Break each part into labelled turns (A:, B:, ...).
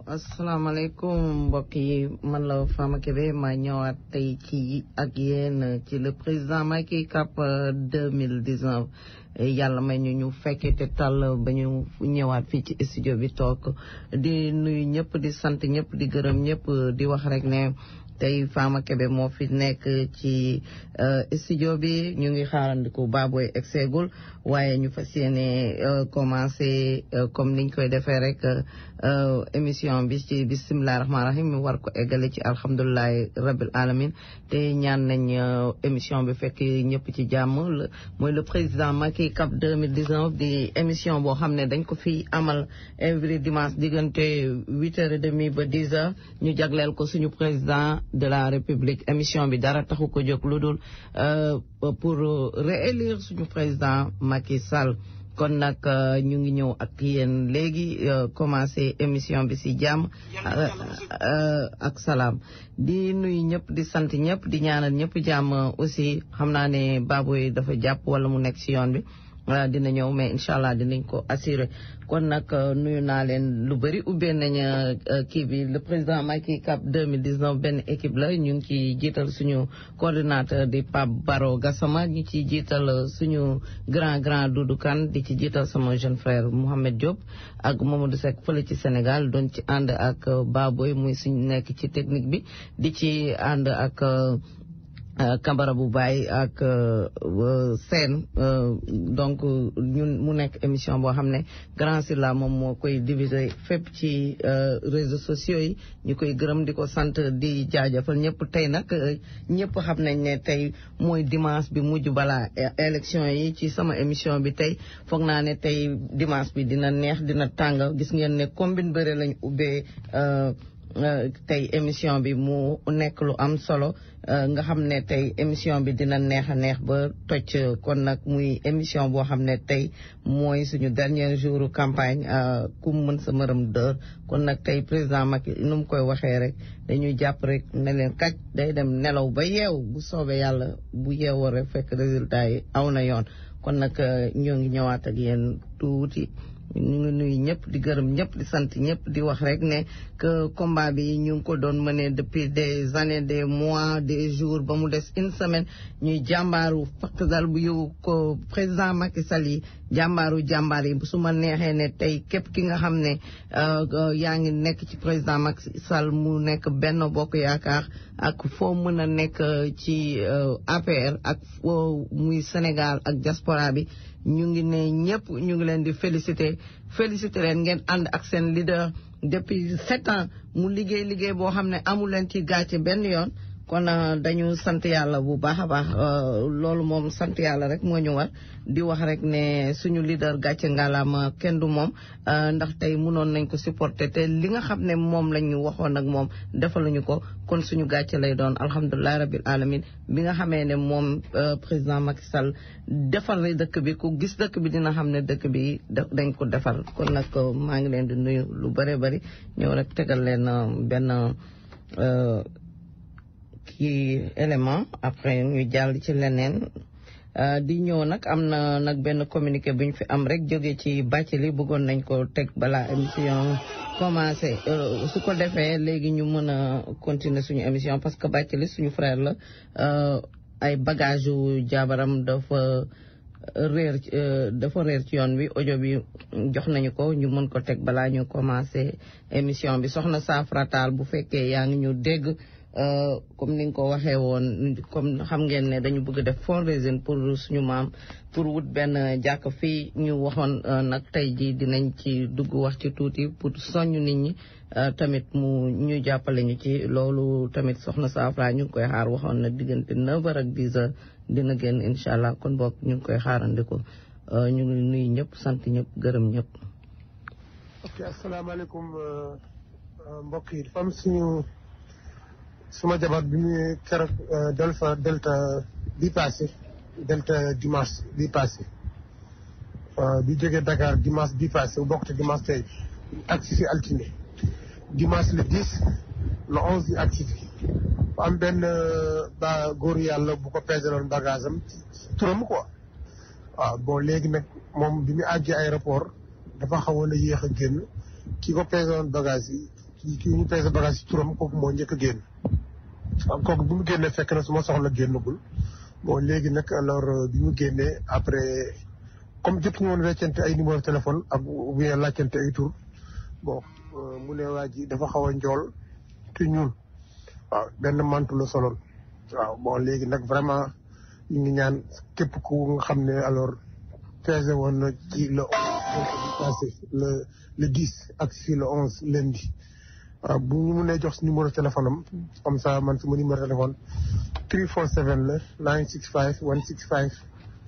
A: asalaamaaleykum mbokk yi man la Fama Kébé ma ñëwaat tey ci ak yéen ci le président Macky Cap 2019 yàlla may ñu ñu fekkee te tàll ba ñu ñëwaat fii ci studio bi toog di nuyu ñëpp di sant ñëpp di gërëm ñëpp di wax rek ne tey Fama Kébé moo fi nekk ci studio bi ñu ngi xaarandiku Baboy exeegul waaye ñu fas yéene commencé comme niñ koy defee rek émission bi ci bisimilah rahmaani rahim mi war ko eggale ci alhamdulilahi rabil alamin te ñaan nañ émission bi fekk ñëpp ci jàmm mooy le président Macky Cap 2019 di émission boo xam ne dañ ko fi amal every dimanche diggante huit heures et demie ba dix heures ñu jagleel ko suñu président de la république émission bi dara taxu ko jóg lu dul pour réélire suñu président Macky Sall kon nag ñu ngi ñëw ak yéen léegi commencé émission bi ci jàmm ak salaam di nuyu ñëpp di sant ñëpp di ñaanal ñëpp jàmm aussi xam naa ne Baboy dafa jàpp wala mu nekk ci yoon bi dina ñëw mais incha allah dinañ ko assuré kon nag nuyu naa leen lu bëri ubbee nañ kii bi le président Macky Cap 2019 benn équipe la ñu ngi ciy jiital suñu coordinateur di Pape Baro Gassama ñu ciy jiital suñu grand grand Doudou Kane di ci jiital sama jeune frère Mouhamed Diop ak Mamadou Seck fële ci Sénégal doon ci ànd ak Baboy muy suñu nekk ci technique bi di ci ànd ak Kambara bu Baye ak seen donc ñun mu nekk émission boo xam ne Grand Sylla moom moo koy diviser fépp ci réseaux sociaux yi ñu koy gërëm di ko sant di jaajëfal ñëpp tey nag ñëpp xam nañ ne tey mooy dimanche bi mujj balaa élection yi ci sama émission bi tey foog naa ne tey dimanche bi dina neex dina tàng gis ngeen ne combine bëre lañ ubbee tey émission bi mu nekk lu am solo nga xam ne tey émission bi dina neex a neex ba toj kon nag muy émission boo xam ne tey mooy suñu dernier jour campagne ku mën sa mërëm dër kon nag tey président Macky nu mu koy waxee rek dañuy jàpp rek ne leen kaj day dem nelaw ba yeew bu soobee yàlla bu yeewoo rek fekk résultat yi aw na yoon kon nag ñoo ngi ñëwaat ak yéen tuuti ñu ngi nuyu ñëpp di gërëm ñëpp di sant ñëpp di wax rek ne que combat bi ñu ngi ko doon mëne depuis des années des mois des jours ba mu des une semaine ñuy jàmbaaru fakk dal bu yow ko président Macky Sall yi jàmbaaru jàmbaar yi su ma neexee ne tey képp ki nga xam ne yaa ngi nekk ci président Macky Sall mu nekk benn bokk yaakaar ak foo mën a nekk ci APR ak foo muy Sénégal ak diaspora bi ñu ngi ne ñëpp ñu ngi leen di féliciter féliciter leen ngeen ànd ak seen leader depuis sept ans mu liggéey liggéey boo xam ne amul leen ci gàcce benn yoon kon dañu sant yàlla bu baax a baax loolu moom sant yàlla rek moo ñu war di wax rek ne suñu leader gàcce ngalaama kenn du moom ndax tey mënoon nañ ko supporter te li nga xam ne moom lañ ñu waxoon ak moom defaluñu ko kon suñu gàcce lay doon alhamdulilah rabil alamin bi nga xamee ne moom président Macky Sall defal na dëkk bi ku gis dëkk bi dina xam ne dëkk bi dañ ko defal kon nag maa ngi leen di nuyu lu bëree bëri ñëw rek tegal leen benn kii élément après ñu jàll ci leneen di ñëw nag am na nag benn communiqué bu ñu fi am rek jóge ci bàcc li bëggoon nañ ko teg balaa émission commencé su ko defee léegi ñu mën a continuer suñu émission parce que bàcc li suñu frère la ay bagage yu jaabaram dafa réer dafa réer ci yoon bi audio bi jox nañu ko ñu mën ko teg balaa ñu commencé émission bi soxna Safratal bu fekkee yaa ngi ñu dégg comme ni nga ko waxee woon comme xam ngeen ne dañu bëgg def fundraising pour suñu maam pour wut benn jàkk fii ñu waxoon nag tey ji dinañ ci dugg wax ci tuuti pour soññ nit ñi tamit mu ñu jàppale ñu ci loolu tamit soxna Safra ñu ngi koy xaar waxoon na diggante 9 heures ak 10 heures dina génn incha allah kon boog ñu ngi koy xaarandiko ñu ngi nuyu ñëpp sant ñëpp gërëm ñëpp.
B: ok asalaamaaleykum mbokk yi dafa am suñu. suma jabar bi mu keroog delta delta bi passé delta dimanche bi passé bi jógee Dakar dimanche bi passé bu bokk te dimanche tey agsi fi altine dimanche le 10 le 11 yi agsi fi am benn ba góoru yàlla bu ko peseloon bagage am turam quoi waaw bon léegi nag moom bi mu àggee aéroport dafa xawoon a yéex a génn ki ko peseloon bagage yi kii ñu peese bagage ci turam kooku moo njëkk a génn am kooku bi mu génnee fekk na su ma soxla génnagul bon léegi nag alors bi mu génnee après comme jot ñu woon weccante ay numéro téléphone ak ou bien laajtante ay tur bon mu ne waa ji dafa xaw a njool te ñuul waaw benn mantu la soloon waaw bon léegi nag vraiment ñu ngi ñaan képp ku nga xam ne alors pesé woon na ci le passé le le dix ak si le onze lundi waaw bu ñu mënee jox si numéro téléphone am comme ça man suma numéro téléphone 347 la 965 1657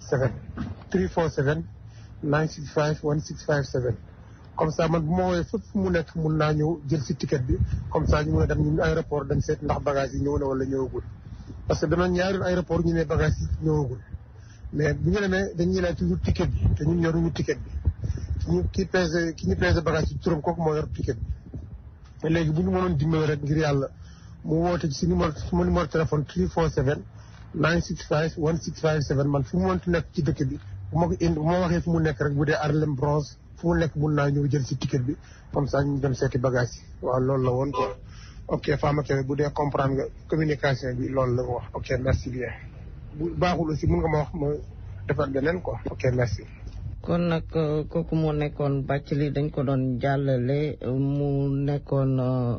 B: 347 965 1657 comme ça man bu ma woowee fépp fu mu nekk mun naa ñëw jël si ticket bi comme ça ñu mën a dem ñun aéroport dañ seet ndax bagage yi ñëw na wala ñëwagul parce que dana ñaari aéroport ñu ne bagage yi ñëwagul mais bu ñu demee dañuy laaj toujours ticket bi te ñun yoruñu ticket bi ki ñu ki pesé ki ñu pesé bagage yi turam kooku moo yor ticket bi léegi bu ñu mënoon dimbali rek ngir yàlla mu woote ci si numéro suma numéro téléphone 347 965 1657 man fu mu mënti nekk ci dëkk bi bu ma ko indi bu ma waxee fu mu nekk rek bu dee Harlem Bronx fu mu nekk mun naa ñëw jël si ticket bi comme ça ñu dem seeti bagage yi waaw loolu la woon quoi ok Fama Kébé bu dee comprendre nga communication bi loolu la wax ok merci bien bu baaxul aussi mun nga ma wax ma defar beneen quoi ok merci
A: kon nag kooku moo nekkoon Bathily dañ ko doon jàllale mu nekkoon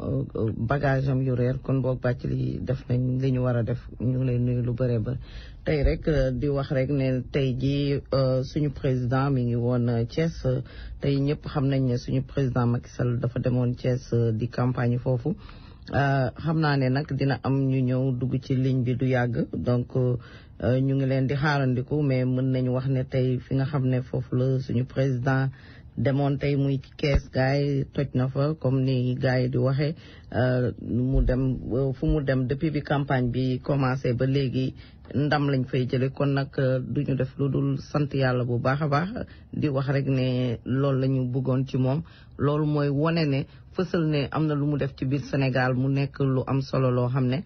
A: bagage am yu réer kon boog Bathily def nañ li ñu war a def ñu ngi lay nuyu lu bëree ba tey rek di wax rek ne tey ji suñu président mi ngi woon Thiès tey ñëpp xam nañ ne suñu président Macky Sall dafa demoon Thiès di campagne foofu xam naa ne nag dina am ñu ñëw dugg ci ligne bi du yàgg donc ñu ngi leen di xaarandiku mais mën nañu wax ne tey fi nga xam ne foofu la suñu président demoon tey muy kees gars yi toj na fa comme ni gars yi di waxee mu dem fu mu dem depuis bi campagne bi commencé ba léegi ndam lañ fay jële kon nag duñu def lu dul sant yàlla bu baax a baax di wax rek ne loolu la ñu bëggoon ci moom loolu mooy wone ne fësal ne am na lu mu def ci biir Sénégal mu nekk lu am solo loo xam ne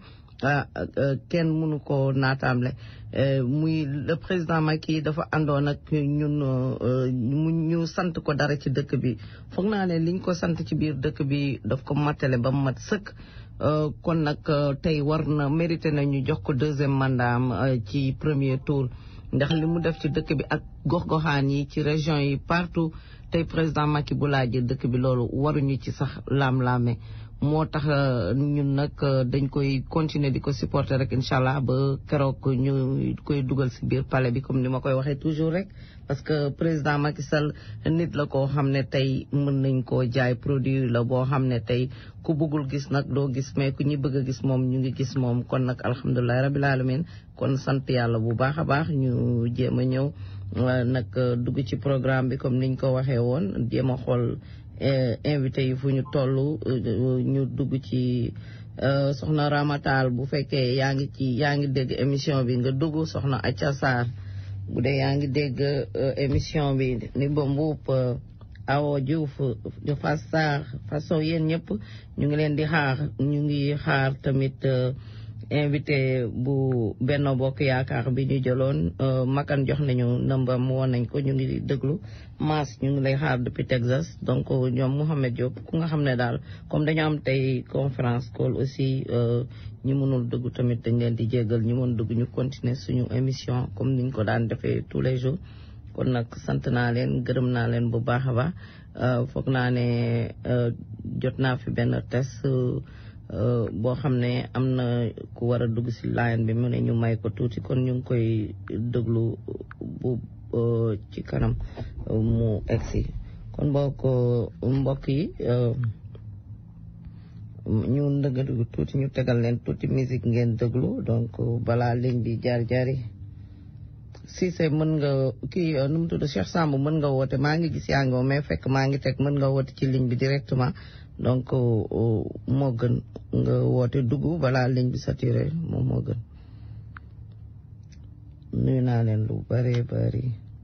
A: kenn mënu ko naataamle muy le président Macky dafa àndoon ak ñun mu ñu sant ko dara ci dëkk bi foog naa ne liñ ko sant ci biir dëkk bi daf ko matale ba mu mat sëkk kon nag tey war na mérité na ñu jox ko deuxième mandat am ci premier tour ndax li mu def ci dëkk bi ak gox-goxaan yi ci région yi partout tey président Macky bu laajee dëkk bi loolu waruñu ci sax laam-laame moo tax ñun nag dañ koy continuer di ko supporter rek incha allah ba keroog ñu koy dugal si biir palais bi comme ni ma koy waxee toujours rek parce que président Macky Sall nit la koo xam ne tey mën nañ koo jaay produit la boo xam ne tey ku bëggul gis nag doo gis mais ku ñi bëgg a gis moom ñu ngi gis moom kon nag alhamdulilahi rabil alamin kon sant yàlla bu baax a baax ñu jéem a ñëw nag dugg ci programme bi comme niñ ko waxee woon jéem a xool invité yi fu ñu toll ñu dugg ci soxna Ramatal bu fekkee yaa ngi ci yaa ngi dégg émission bi nga dugg soxna Acha Sarr bu dee yaa ngi dégg émission bi ni ba mbuup Awo Diouf Fass Sarr façon yéen ñëpp ñu ngi leen di xaar ñu ngi xaar tamit invité bu Benno Bokk Yaakaar bi ñu jëloon makan jox nañu nëmbam woon nañ ko ñu ngi déglu Mass ñu ngi lay xaar depuis Texas donc ñoom Mouhamed Diop ku nga xam ne daal comme dañu am tey conférence call aussi ñi mënul dugg tamit dañ leen di jéggal ñi mën dugg ñu continuer suñu émission comme niñ ko daan defee tous les jours kon nag sant naa leen gërëm naa leen bu baax a baax foog naa ne jot naa fi benn test boo xam ne am na ku war a dugg si line bi mu ne ñu may ko tuuti kon ñu ngi koy déglu bu ci kanam mu egsi kon mbokk mbokk yi ñu ndëgadu tuuti ñu tegal leen tuuti musique ngeen déglu donc balaa ligne bi jaar jaari Cissé mën nga kii nu mu tudd Cheikh Samb mën nga woote maa ngi gis yaa ngi mais fekk maa ngi teg mën nga woote ci ligne bi directement donc moo gën nga woote dugg balaa ligne bi saturé moom moo gën nuyu naa leen lu bari bari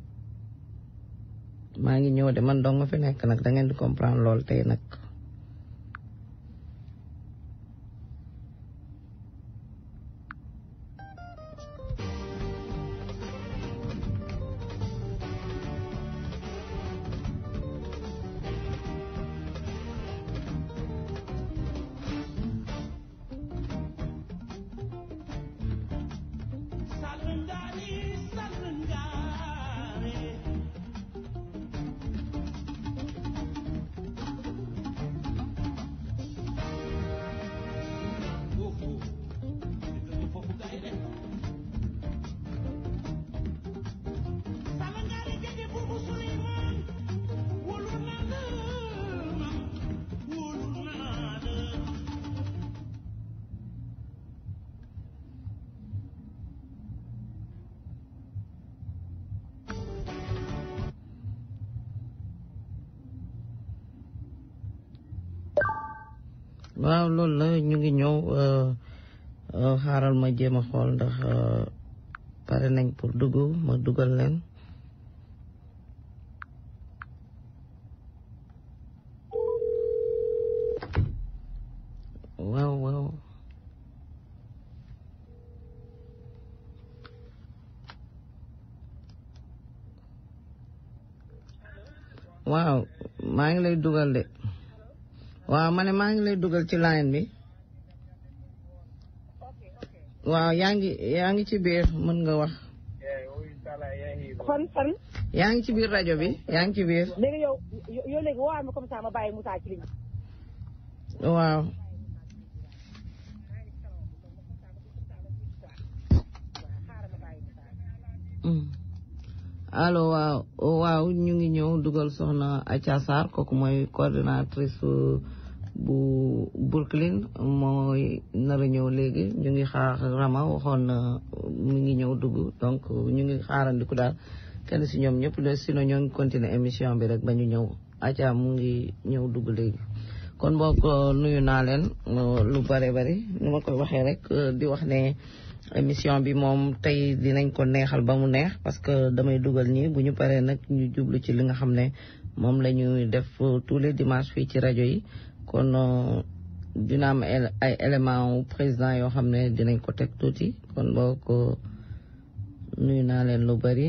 A: maa ngi ñëw de man dong nga fi nekk nag da ngeen di comprendre lool tey nag waaw loolu la ñu ngi ñëw xaaral ma jéem a xool ndax pare nañ pour dugg ma dugal leen waaw waaw waaw maa ngi lay dugal de waaw ma ne maa ngi lay dugal ci line bi waaw yaa ngi yaa ngi ci biir mën nga wax
C: fan fan.
A: yaa ngi ci biir rajo bi yaa ngi ci biir
C: léegi yow yow léegi woo ma comme ça ma bàyyi Moussa ci ligne
A: waaw allo waaw waaw ñu ngi ñëw dugal soxna Acha Sarr kooku mooy coordinatrice bu Brooklyn mooy nar a ñëw léegi ñu ngi xaar Rama waxoon na mu ngi ñëw dugg donc ñu ngi xaarandiku daal kenn si ñoom ñëpp de sinon ñoo ngi continuer émission bi rek ba ñu ñëw Acha mu ngi ñëw dugg léegi kon boog nuyu naa leen lu bare bari nu ma koy waxee rek di wax ne émission bi moom tey dinañ ko neexal ba mu neex parce que damay dugal ñi bu ñu paree nag ñu jublu ci li nga xam ne moom la ñuy def tous les dimanches fii ci rajo yi kon dina am ay éléments président yoo xam ne dinañ ko teg tuuti kon boo ko nuyu naa leen lu bari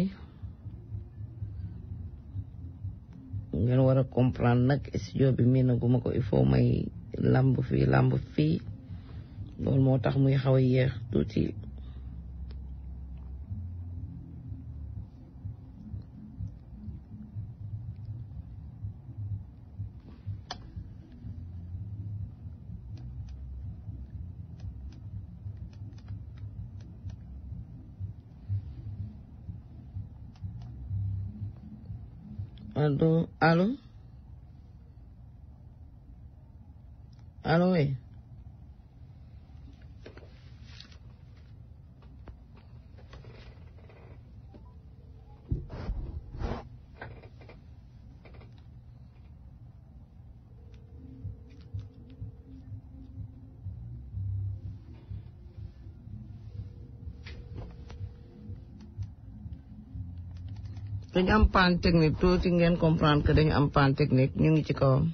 A: ngeen war a comprendre nag studio bi mii naguma ko il faut may làmb fii làmb fii loolu moo tax muy xaw a yéex tuuti allo allo allo oui dañu am panne technique tuuti ngeen comprendre que dañu am panne technique ñu ngi ci kawam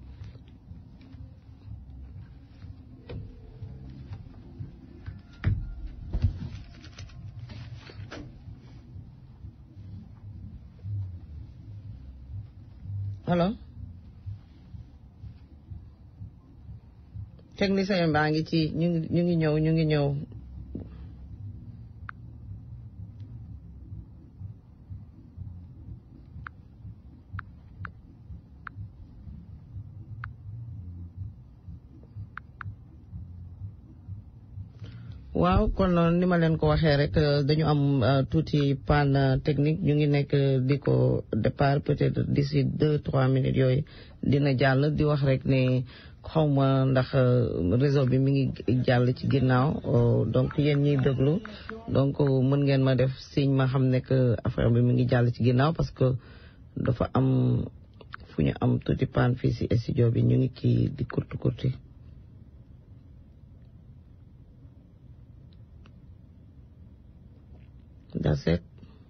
A: allo technicien baa ngi ci ñu ngi ñu ngi ñëw ñu ngi ñëw waaw kon ni ma leen ko waxee rek dañu am tuuti panne technique ñu ngi nekk di ko départ peut-être d'ici deux trois minutes yooyu dina jàll di wax rek ne xawma ndax réseau bi mi ngi jàll ci ginnaaw donc yéen ñiy déglu donc mën ngeen ma def signe ma xam ne que affaire bi mi ngi jàll ci ginnaaw parce que dafa am fu ñu am tuuti panne fii si studio bi ñu ngi ci di kurti kurti That's it.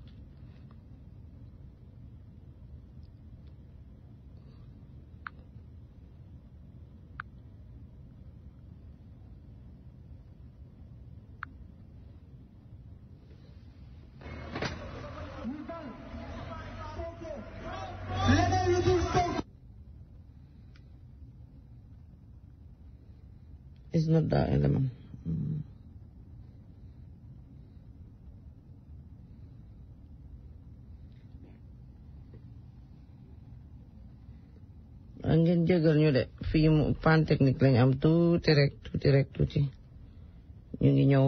A: It's not that element. Mm. ngeen jégal ñu de fii mu panne technique lañ am tuuti rek tuuti rek tuuti ñu ngi ñëw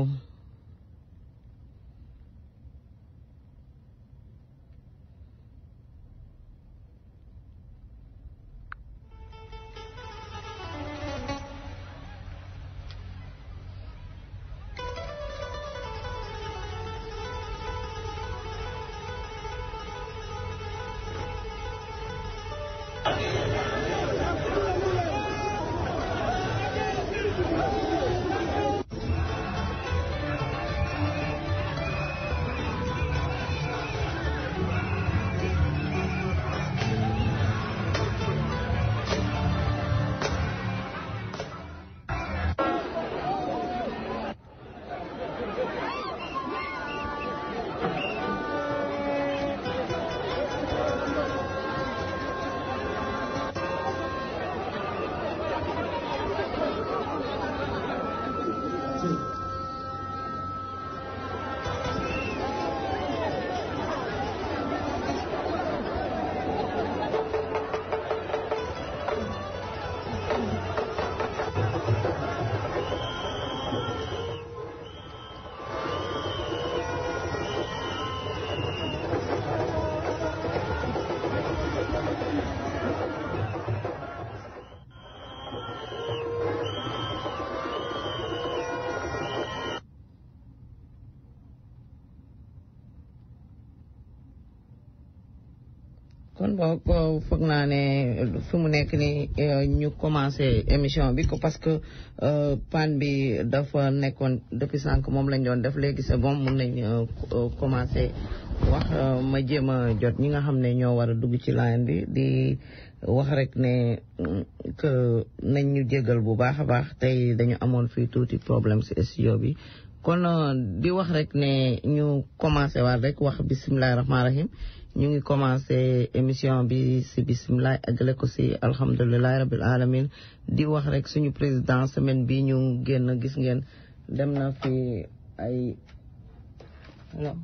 A: kon boo foog naa ne fi mu nekk ni ñu commencé émission bi ko parce que panne bi dafa nekkoon depuis sànq moom lañ doon def léegi c'est bon mun nañ commencé wax ma jéem a jot ñi nga xam ne ñoo war a dugg ci line bi di wax rek ne que nañ ñu jégal bu baax a baax tey dañu amoon fii tuuti problème si studio bi kon di wax rek ne ñu commencé waat rek wax bisimilahi rahmaani rahim ñu ngi commencé émission bi si bisimilah àggale ko si alhamdulilahi rabil alamin di wax rek suñu président semaine bi ñu génn gis ngeen dem na fi ay alors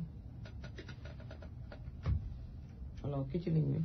A: alors ki ci ligne bi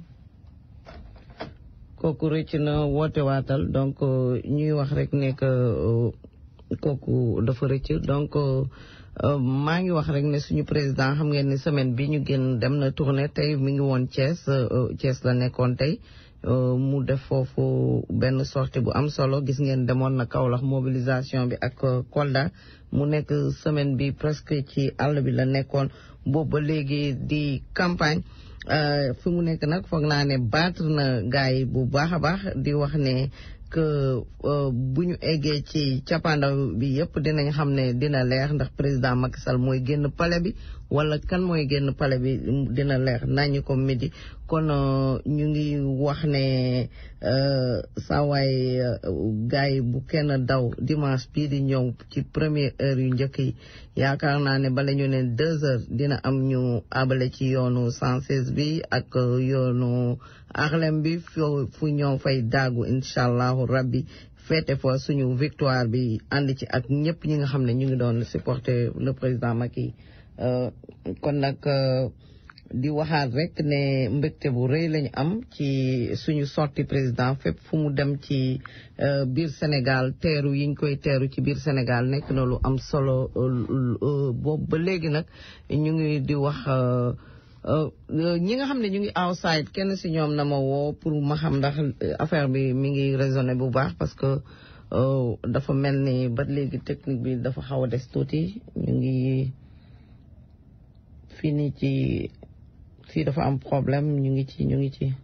A: kooku rëcc na woote waatal donc ñuy wax rek ne que kooku dafa rëcc donc maa ngi wax rek ne suñu président xam ngeen ni semaine bi ñu génn dem na tournée tey mi ngi woon Thiès Thiès la nekkoon tey mu def foofu benn sortie bu am solo gis ngeen demoon na Kaolack mobilisation bi ak Kolda mu nekk semaine bi presque ci àll bi la nekkoon boobu ba léegi di campagne fi mu nekk nag foog naa ne battre na gars yi bu baax a baax di wax ne que bu ñu eggee ci cappaandaw bi yëpp dinañ xam ne dina leer ndax président Macky Sall mooy génn palais bi wala kan mooy génn palais bi dina leer nañu ko midi kon ñu ngi wax ne saawaay gars yi bu kenn daw dimanche bii di ñëw ci première heure yu njëkk yi yaakaar naa ne bala ñu ne deux heures dina am ñu abale ci yoonu 116 bi ak yoonu Harlem bi fu ñoo fay daagu incha allahu rabbi feete fa suñu victoire bi ànd ci ak ñëpp ñi nga xam ne ñu ngi doon supporter le président Macky kon nag di waxaat rek ne mbégte bu rëy lañu am ci suñu sorti président fépp fu mu dem ci biir Sénégal teeru yiñ koy teeru ci biir Sénégal nekk na lu am solo boobu ba léegi nag ñu ngi di wax ñi nga xam ne ñu ngi outside kenn si ñoom na ma woo pour ma xam ndax affaire bi mi ngi raisonné bu baax parce que dafa mel ni ba léegi technique bi dafa xaw a des tuuti ñu ngi fii nii ci fii dafa am problème ñu ngi ci ñu ngi ci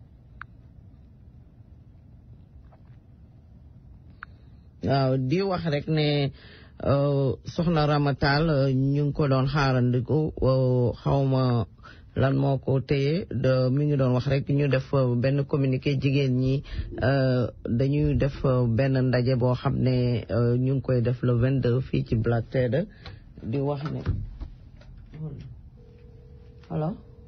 A: waaw di wax rek ne soxna Ramatal ñu ngi ko doon xaarandiku xawma lan moo ko téye de mi ngi doon wax rek ñu def benn communiqué jigéen ñi dañuy def benn ndaje boo xam ne ñu ngi koy def le 22 fii ci Black Tedder di wax ne Hello?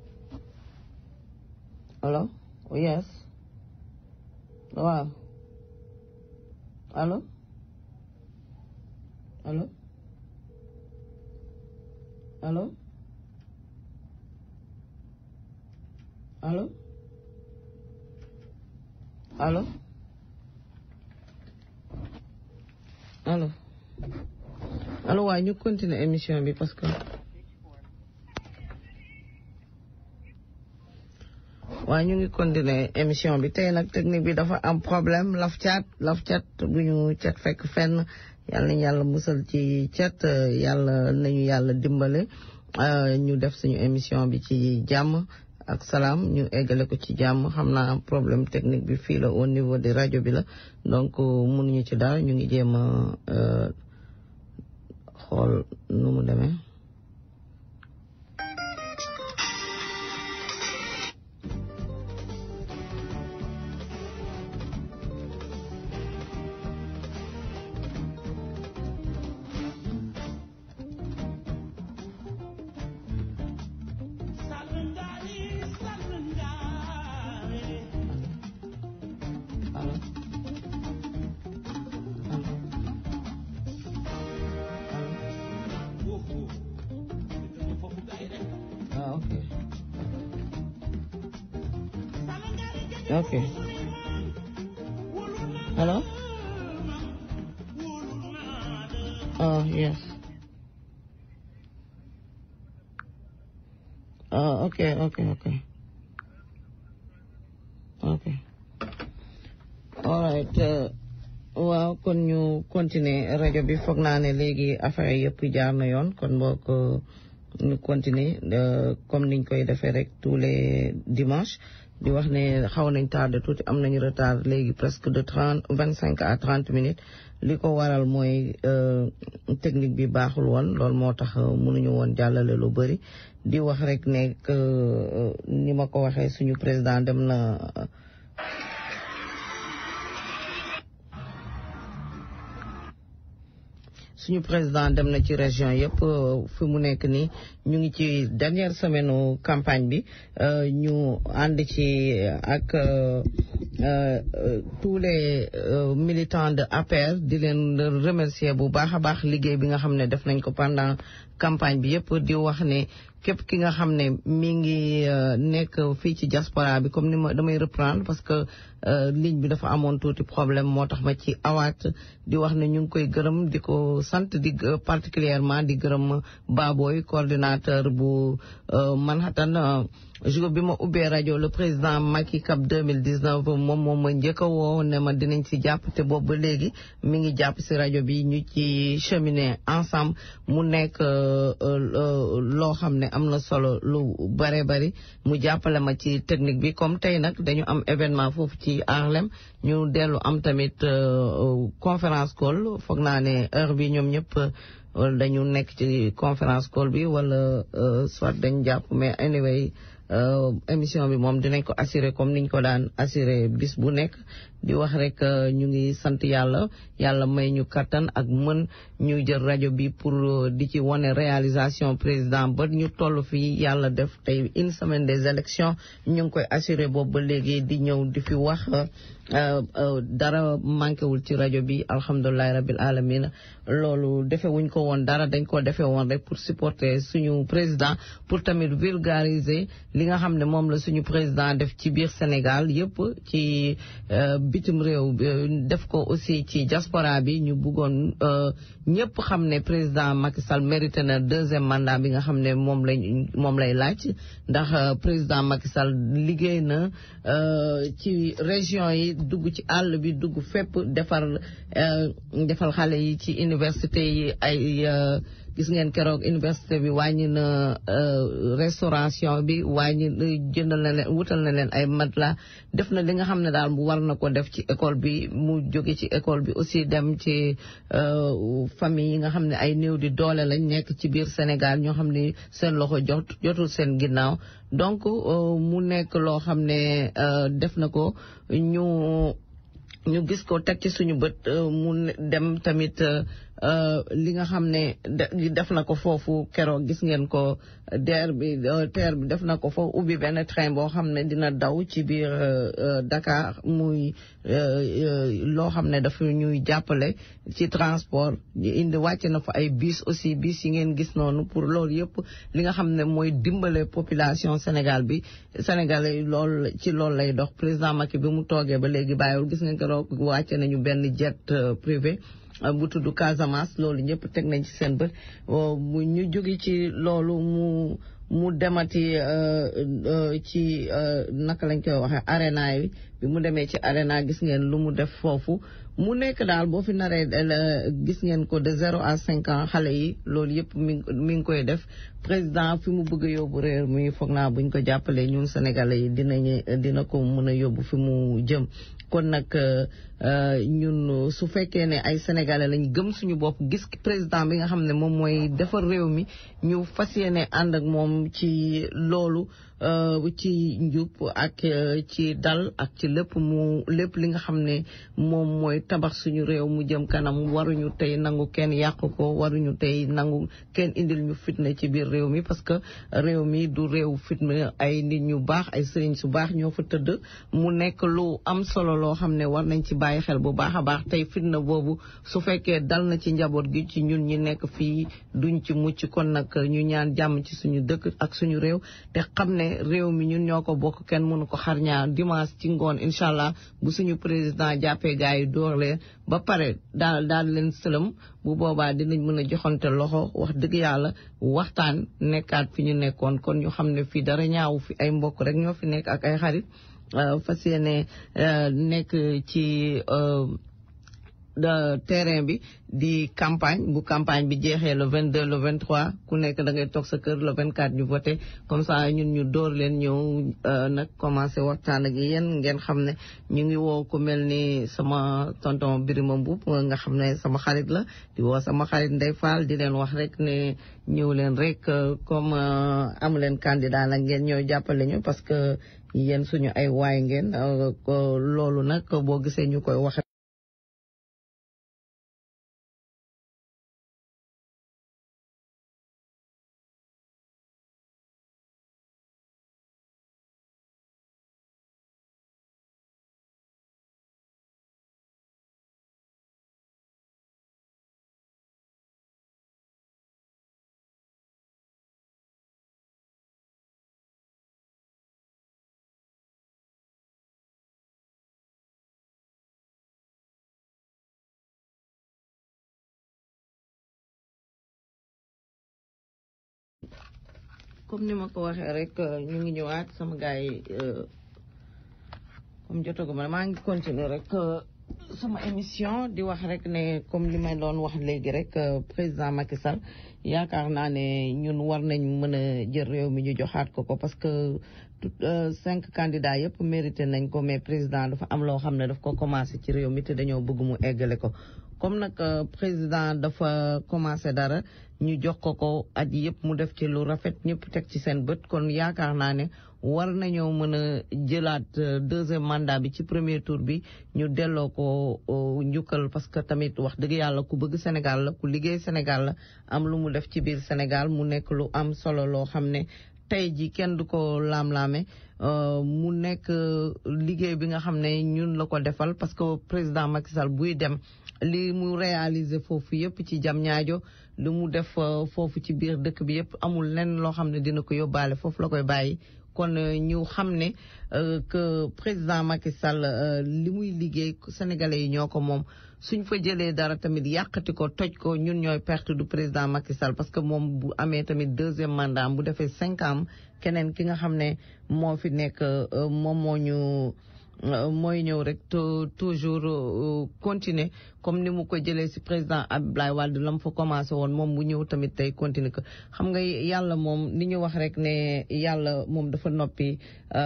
A: Hello? Oh, yes. Wow. Hello? Hello? Hello? Hello? Hello? Hello? Hello, waaye ñu continuer émission bi parce que waaye ñu ngi continuer émission bi tey nag technique bi dafa am problème laf cat laf cat bu ñu cat fekk fenn yàlla nañu yàlla musal ci cat yàlla nañu yàlla dimbale ñu def suñu émission bi ci jàmm ak salaam ñu eggale ko ci jàmm xam naa problème technique bi fii la au niveau de rajo bi la donc mënuñu ci dara ñu ngi jéem a xool nu mu demee Okay. Hello? Oh, yes. Oh, okay, okay, okay. Okay. All right. Uh, waaw kon ñu continuer rajo bi foog naa ne léegi affaire yëpp jaar na yoon kon boo ko ñu continuer comme niñ koy defee rek tous les dimanches di wax ne xaw nañ tardé tuuti am nañu retard léegi presque de trente vingt cinq à trente minutes li ko waral mooy technique bi baaxul woon loolu moo tax mënuñu woon jàllale lu bëri di wax rek ne ni ma ko waxee suñu président dem na suñu président dem na ci région yëpp fi mu nekk nii ñu ngi ci dernière semaine campagne bi ñu ànd ci ak tous les militants de APR di leen remercier bu baax a baax liggéey bi nga xam ne def nañ ko pendant campagne bi yëpp di wax ne képp ki nga xam ne mi ngi nekk fii ci diaspora bi comme ni ma damay reprendre parce que ligne bi dafa amoon tuuti problème moo tax ma ci awaat di wax ne ñu ngi koy gërëm di ko sant di particulièrement di gërëm Baboy coordinateur bu Manhattan jour bi ma ubbee rajo le président Macky Cap 2019 moom moom ma njëkk a woo ne ma dinañ si jàpp te boobu ba léegi mi ngi jàpp si rajo bi ñu ci cheminer ensemble mu nekk loo xam ne am na solo lu bare bari mu jàppale ma ci technique bi comme tey nag dañu am événement foofu ci Harlem ñu dellu am tamit conférence call foog naa ne heure bi ñoom ñëpp dañu nekk ci conférence call bi wala soit dañ jàpp mais anyway émission bi moom dinañ ko assurer comme niñ ko daan assurer bis bu nekk di wax rek ñu ngi sant yàlla yàlla may ñu kattan ak mën ñu jël rajo bi pour di ci wane réalisation président ba ñu toll fii yàlla def tey une semaine des élections ñu ngi koy assurer boobu ba léegi di ñëw di fi wax dara manqué wul ci rajo bi alhamdulilahi rabil alamin loolu defe wuñ ko woon dara dañ ko defee woon rek pour supporter suñu président pour tamit vulgariser li nga xam ne moom la suñu président def ci biir Sénégal yëpp ci bitim réew def ko aussi ci diaspora bi ñu bëggoon ñëpp xam ne président Macky Sall mérité na deuxième mandat bi nga xam ne moom lay moom lay laaj ndax président Macky Sall liggéey na ci région yi dugg ci àll bi dugg fépp defar defal xale yi ci université yi ay gis ngeen keroog université bi wàññi na restauration bi wàññi jëndal na leen wutal na leen ay matelas def na li nga xam ne daal bu war na ko def ci école bi mu jóge ci école bi aussi dem ci famille yi nga xam ne ay néew di doole lañ nekk ci biir Sénégal ñoo xam ne seen loxo jot jotul seen ginnaaw donc mu nekk loo xam ne def na ko ñu ñu gis ko teg ci suñu bët mu dem tamit li nga xam ne def na ko foofu keroog gis ngeen ko DER bi TER bi def na ko foofu ubbi benn train boo xam ne dina daw ci biir Dakar muy loo xam ne dafa ñuy jàppale ci transport indi wàcce na fa ay bus aussi bus yi ngeen gis noonu pour loolu yëpp li nga xam ne mooy dimbale population Sénégal bi Sénégal yi loolu ci loolu lay dox président Macky bi mu toogee ba léegi bàyyiwul gis ngeen keroog wàcce nañu benn jet privé bu tudd Casamance loolu ñëpp teg nañ ci seen bët mu ñu jóge ci loolu mu mu demati ci naka lañ koy waxee arena yi bi mu demee ci arena gis ngeen lu mu def foofu mu nekk daal boo fi naree gis ngeen ko de zéro à cinq ans xale yi loolu yëpp mi mi ngi koy def président fi mu bëgg a yóbbu réew mi foog naa buñ ko jàppalee ñun sénégalais yi dinañu dina ko mën a yóbbu fi mu jëm kon nag ñun su fekkee ne ay sénégalais lañ gëm suñu bopp gis président bi nga xam ne moom mooy defar réew mi ñu fas yéene ànd ak moom ci loolu ci njub ak ci dal ak ci lépp mu lépp li nga xam ne moom mooy tabax suñu réew mu jëm kanam waruñu tey nangu kenn yàq ko waruñu tey nangu kenn indil ñu fitna ci biir réew mi parce que réew mi du réew fitna ay nit ñu baax ay sëriñ su baax ñoo fa tëdd mu nekk lu am solo loo xam ne war nañ ci bàyyi xel bu baax a baax tey fitna boobu su fekkee dal na ci njaboot gi ci ñun ñi nekk fii duñ ci mucc kon nag ñu ñaan jàmm ci suñu dëkk ak suñu réew te xam ne réew mi ñun ñoo ko bokk kenn mënu ko xar ñaar dimanche ci ngoon incha allah bu suñu président jàppee gars yi door leen ba pare daal daal leen sëlëm bu boobaa dinañ mën a joxante loxo wax dëgg yàlla waxtaan nekkaat fi ñu nekkoon kon ñu xam ne fii dara ñaawu fi ay mbokk rek ñoo fi nekk ak ay xarit fas yéene nekk ci terrain bi di campagne bu campagne bi jeexee le 22 le 23 ku nekk da ngay toog sa kër le 24 ñu voté comme ça ñun ñu door leen ñëw nag commencé waxtaan ak yéen ngeen xam ne ñu ngi woo ku mel ni sama tonton Birima Mboup nga xam ne sama xarit la di woo sama xarit Ndeye Fall di leen wax rek ne ñëw leen rek comme amu leen candidat la ngeen ñëw jàppale ñu parce que yéen suñu ay waay ngeen loolu nag boo gisee ñu koy wax comme ni ma ko waxee rek ñu ngi ñëwaat sama gars yi comme jotagu ma maa ngi continuer rek sama émission di wax rek ne comme li may doon wax léegi rek président Macky Sall yaakaar naa ne ñun war nañ mën a jël réew mi ñu joxaat ko ko parce que cinq candidats yëpp mérité nañ ko mais président dafa am loo xam ne daf ko commencé ci réew mi te dañoo bëgg mu eggale ko comme nag président dafa commencé dara ñu jox ko ko at yëpp mu def ci lu rafet ñëpp teg ci seen bët kon yaakaar naa ne war nañoo mën a jëlaat deuxième mandat bi ci premier tour bi ñu delloo ko njukkal parce que tamit wax dëgg yàlla ku bëgg Sénégal la ku liggéey Sénégal la am lu mu def ci biir Sénégal mu nekk lu am solo loo xam ne tey ji kenn du ko laam-laame mu nekk liggéey bi nga xam ne ñun la ko defal parce que président Macky Sall buy dem li mu réaliser foofu yëpp ci jam ñaajo li mu def foofu ci biir dëkk bi yëpp amul lenn loo xam ne dina ko yóbbaale foofu la koy bàyyi kon ñu xam ne que président Macky Sall li muy liggéey sénégalais yi ñoo ko moom suñ fa jëlee dara tamit yàqati ko toj ko ñun ñooy perte du président Macky Sall parce que moom bu amee tamit deuxième mandat bu defee cinq ans keneen ki nga xam ne moo fi nekk moom moo ñu mooy ñëw rek toujours continuer comme ni mu ko jëlee ci président Abdoulaye Wade la mu fa commencé woon moom bu ñëw tamit tey continuer ko xam nga yàlla moom ni ñu wax rek ne yàlla moom dafa noppi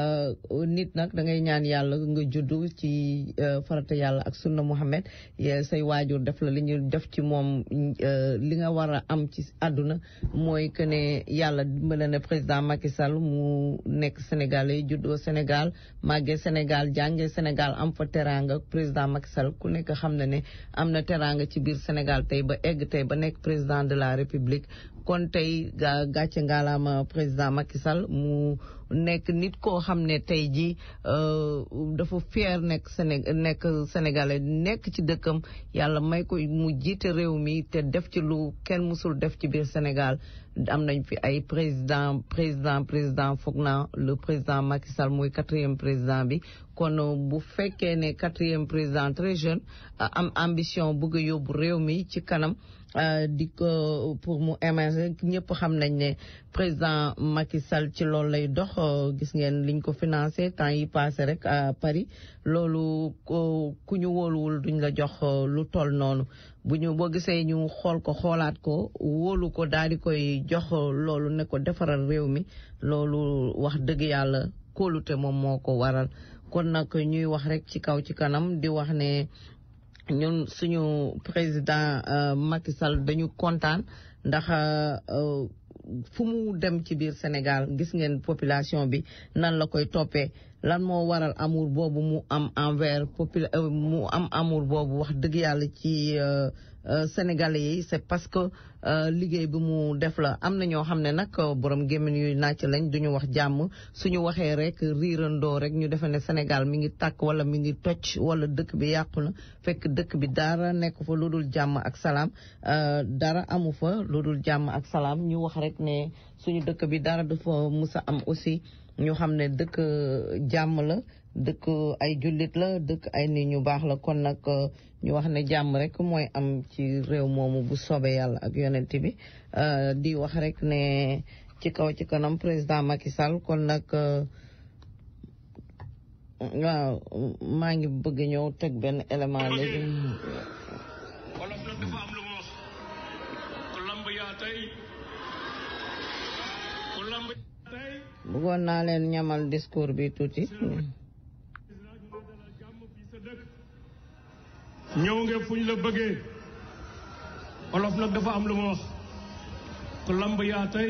A: nit nag da ngay ñaan yàlla nga juddu ci farata yàlla ak sunna Muhammad say waajur def la li ñu def ci moom li nga war a am ci àdduna mooy que ne yàlla dimbale na président Macky Sall mu nekk Sénégalais juddoo Sénégal màggee Sénégal jàngee Sénégal am fa teraanga président Macky Sall ku nekk xam na ne am na teraanga ci biir Sénégal tey ba egg tey ba nekk président de la République kon tey gàcce ngaalaama président Macky Sall mu nekk nit koo xam ne tey jii dafa fier nekk Séné nekk sénégalais nekk ci dëkkam yàlla may ko mu jiite réew mi te def ci lu kenn musul def ci biir Sénégal am nañ fi ay président président président foog naa le président Macky Sall mooy quatrième président bi kon bu fekkee ne quatrième président très jeune am ambition bëgg a yóbbu réew mi ci kanam di ko pour mu émerger ñëpp xam nañ ne président Macky Sall ci loolu lay dox gis ngeen liñ ko financé temps yi passé rek à Paris loolu ku ñu wóoluwul duñ la jox lu toll noonu bu ñu boo gisee ñu xool ko xoolaat ko wóolu ko daal di koy jox loolu ne ko defaral réew mi loolu wax dëgg yàlla kóolute moom moo ko waral kon nag ñuy wax rek ci kaw ci kanam di wax ne ñun suñu président Macky Sall dañu kontaan ndax fu mu dem ci biir Sénégal gis ngeen population bi nan la koy toppee lan moo waral amour boobu mu am envers popula mu am amour boobu wax dëgg yàlla ci Sénégalais yi c'est parce que liggéey bi mu def la am na ñoo xam ne nag borom gémmiñ yu nàcc lañ duñu wax jàmm suñu waxee rek riirandoo rek ñu defe ne Sénégal mi ngi tàkk wala mi ngi toj wala dëkk bi yàqu na fekk dëkk bi dara nekk fa lu dul jàmm ak salaam dara amu fa lu dul jàmm ak salaam ñu wax rek ne suñu dëkk bi dara dafa musa am aussi ñu xam ne dëkk jàmm la dëkk ay jullit la dëkk ay nit ñu baax la kon nag ñu wax ne jàmm rek mooy am ci réew moomu bu soobee yàlla ak yonent bi di wax rek ne ci kaw ci kanam président Macky Sall kon nag waaw maa ngi bëgg ñëw teg benn élément léegi.
D: wolof nag dafa am lu mu wax ku lamb yaa tey ku lamb yaa tey
A: bëggoon naa leen ñamal discours bi tuuti.
D: ñëw nga fuñ la bëggee wolof nag dafa am lu mu wax ku lamb yaa tey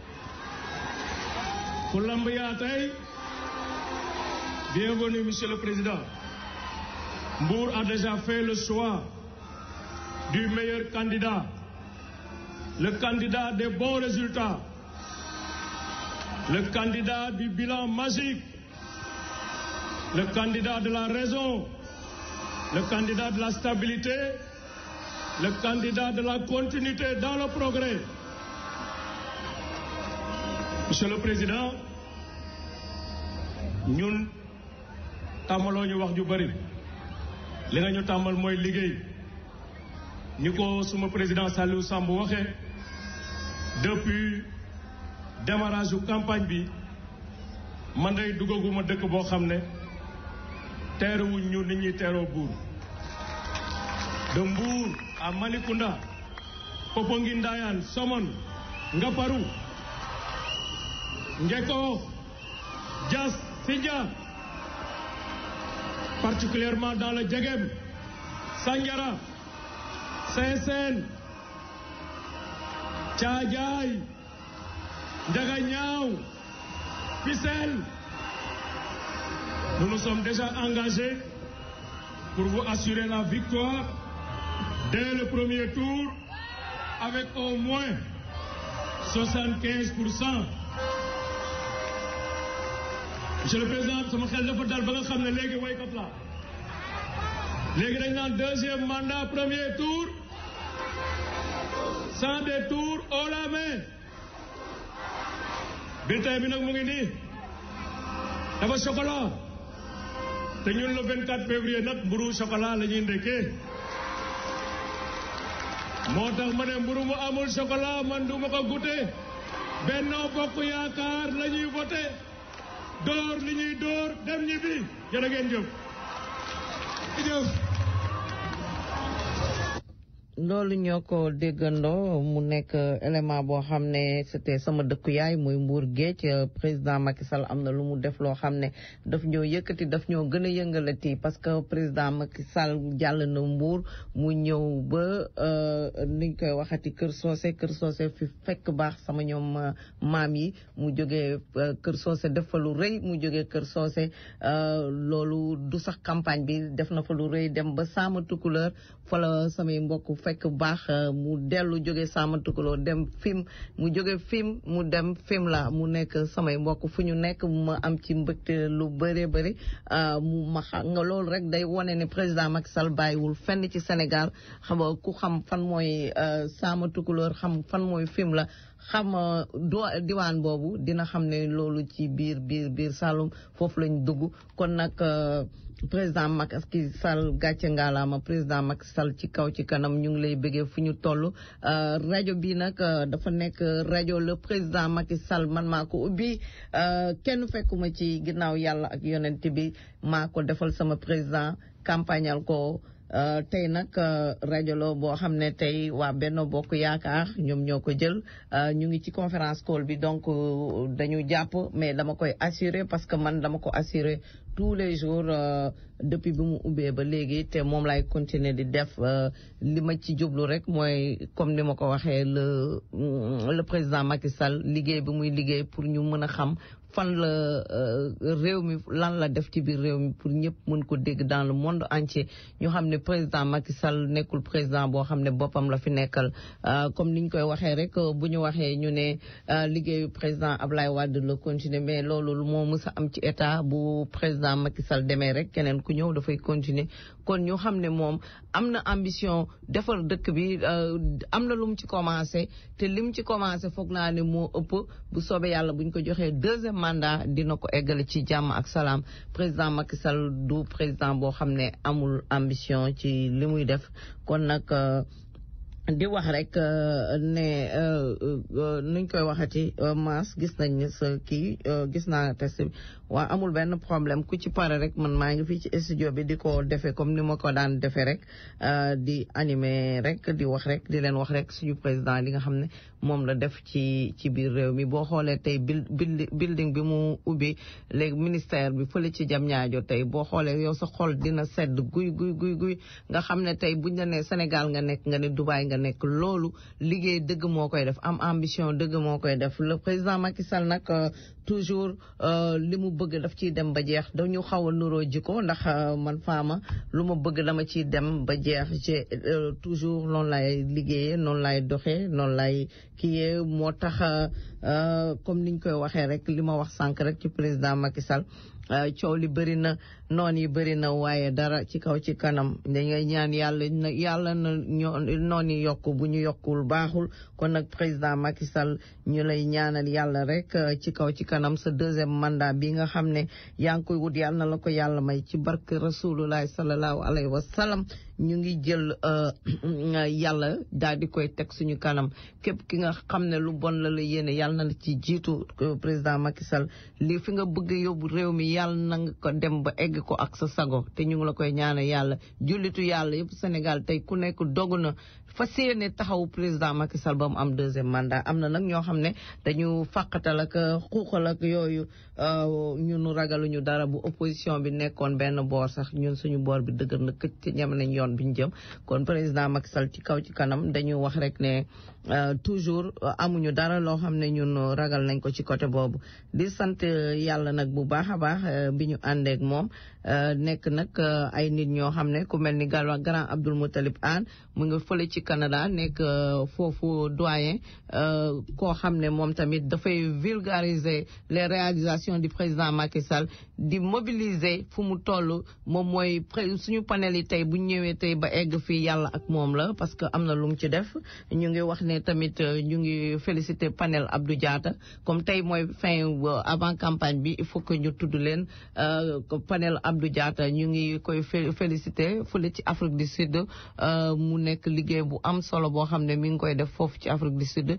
D: ku lamb yaa tey bienvenue monsieur le président Mbour a déjà fait le choix du meilleur candidat le candidat des bons résultats le candidat du bilan magique le candidat de la raison le candidat de la stabilité, le candidat de la continuité dans le progrès. Monsieur le Président, ñun tàmmaloo ñu wax ju bari li nga ñu tàmmal mooy liggéey ni ko suma président Saliou Samb waxee depuis démarrage u campagne bi man day duggaguma dëkk boo xam ne teeruwuñ ñu nit ñi teeroo buur de Mbour à Malicounda Popenguine Ndayane Somone Ngaparou Ngeko Diass Sindia particulièrement dans le Djegem Sandiara Sessène Thiadiaye Ndiaganiao Fissel Nous nous sommes déjà engagés pour vous assurer la victoire dès le premier tour avec au moins 75 pour cent. Monsieur le Président sama xel dafa dal ba nga xam ne léegi waykat la léegi dañ naan deuxième mandat premier tour sans détour haut la main bulletin bi nag mu ngi nii dafa chocolat te ñun le 24 février nag mburu chocolat la ñuy ndekkee moo tax ma ne mburu mu amul chocolat man du ma ko goûter Benno Bokk Yaakaar la ñuy voté door li ñuy door dem ñi bi jërë ngeen jëf jëf
A: loolu ñoo ko déggandoo mu nekk élément boo xam ne c'était sama dëkku yaay muy Mbour Géej président Macky Sall am na lu mu def loo xam ne daf ñoo yëkkati daf ñoo gën a yëngalati parce que président Macky Sall jàll na Mbour mu ñëw ba niñ koy waxati Kër Socé Kër Socé fi fekk baax sama ñoom maam yi mu jógee Kër Socé def fa lu rëy mu jógee Kër Socé loolu du sax campagne bi def na fa lu rëy dem ba Sama Tukuleur fa la samay mbokk fekk baax mu dellu jóge Sama Tukulóor dem fim mu jóge fim mu dem fim la mu nekk samay mbokk fu ñu nekk ma am ci mbëgte lu bëree bëri mu ma xam nga loolu rek day wane ne président Macky Sall bàyyiwul fenn ci Sénégal xam nga ku xam fan mooy Sama Tukulóor xam fan mooy fim la xam do diwaan boobu dina xam ne loolu ci biir biir biir Saloum foofu lañ dugg kon nag président Macky Sall gàcce ngaalaama président Macky Sall ci kaw ci kanam ñu ngi lay bëggee fu ñu toll rajo bi nag dafa nekk rajo le président Macky Sall man maa ko ubbi kenn fekkuma ci ginnaaw yàlla ak yonent bi maa ko defal sama président campagnal ko tey nag rajo la boo xam ne tey waa Benno Bokk Yaakaar ñoom ñoo ko jël ñu ngi ci conférence call bi donc dañu jàpp mais dama koy assurer parce que man dama ko assurer tous les jours depuis bi mu ubbee ba léegi te moom lay continuer di def li ma ci jublu rek mooy comme ni ma ko waxee le le président Macky Sall liggéey bi muy liggéey pour ñu mën a xam fan la réew mi lan la def ci biir réew mi pour ñëpp mën ko dégg dans le monde entier ñu xam ne président Macky Sall nekkul président boo xam ne boppam la fi nekkal comme ni ñu koy waxee rek bu ñu waxee ñu ne liggéeyu président Ablaye Wade la continuer mais loolu moo mës a am ci état bu président Macky Sall demee rek keneen ku ñëw dafay continuer kon ñu xam ne moom am na ambition defar dëkk bi am na lu mu ci commencé te li mu ci commencé foog naa ne moo ëpp bu soobee yàlla bu ñu ko joxee deuxième mandat dina ko eggale ci jàmm ak salaam président Macky Sall du président boo xam ne amul ambition ci li muy def kon nag di wax rek ne nuñ koy waxati maas gis nañ ne sa kii gis naa test bi waa amul benn problème ku ci pare rek man maa ngi fii ci studio bi di ko defee comme ni ma ko daan defee rek di animer rek di wax rek di leen wax rek suñu président li nga xam ne moom la def ci ci biir réew mi boo xoolee tey building bi mu ubbi léegi ministère bi fële ci jam ñaajo tey boo xoolee yow sa xol dina sedd guy guy guy guy nga xam ne tey buñ la nee Sénégal nga nekk nga ne Dubaï nga nekk loolu liggéey dëgg moo koy def am ambition dëgg moo koy def le président Macky Sall nag toujours li mu bëgg daf ciy dem ba jeex dañu xaw a nuroo jiko ndax man faama lu ma bëgg dama ciy dem ba jeex ci toujours noonu lay liggéeyee noonu lay doxee noonu lay kiyee moo tax comme niñ koy waxee rek li ma wax sànq rek ci président Macky Sall coow li bëri na noon yi bëri na waaye dara ci kaw ci kanam dañuy ñaan yàlla na yàlla na ñoo noon yi yokk bu ñu yokkul baaxul kon nag président Macky Sall ñu lay ñaanal yàlla rek ci kaw ci kanam sa deuxième mandat bi nga xam ne yaa ngi koy wut yàlla na la ko yàlla may ci barke rasulullah sallallahu alayhi wa sallam ñu ngi jël yàlla daal di koy teg suñu kanam képp ki nga xam ne lu bon la la yéene yàlla na la ci jiitu président Macky Sall lii fi nga bëgg yóbbu réew mi yàlla na nga ko dem ba egg ko ak sa sago te ñu ngi la koy ñaanal yàlla jullitu yàlla yëpp Sénégal tey ku nekk dogu na fas yéene taxawu président Macky Sall ba mu am deuxième mandat am na nag ñoo xam ne dañu fàqatal ak xuuxal ak yooyu ñun ragaluñu dara bu opposition bi nekkoon benn boor sax ñun suñu boor bi dëgër na këcc te ñam nañ yoon bi ñu jëm kon président Macky Sall ci kaw ci kanam dañu wax rek ne toujours amuñu dara loo xam ne ñun ragal nañ ko ci côté boobu di sant yàlla nag bu baax a baax bi ñu àndeek moom nekk nag ay nit ñoo xam ne ku mel ni gal grand Abdoul Moutalib Anne mu nga fële ci Canada nekk foofu doyen koo xam ne moom tamit dafay vulgariser les réalisations du président Macky Sall di mobiliser fu mu toll moom mooy suñu panel yi tey bu ñëwee tey ba egg fii yàlla ak moom la parce que am na lu mu ci def ñu ngi wax ne tamit ñu ngi féliciter panel Abdou Diatta comme tey mooy fin avant campagne bi il faut que ñu tudd leen panel Abdou Diatta ñu ngi koy féliciter fële ci Afrique du Sud mu nekk liggéey bu am solo boo xam ne mi ngi koy def foofu ci Afrique du Sud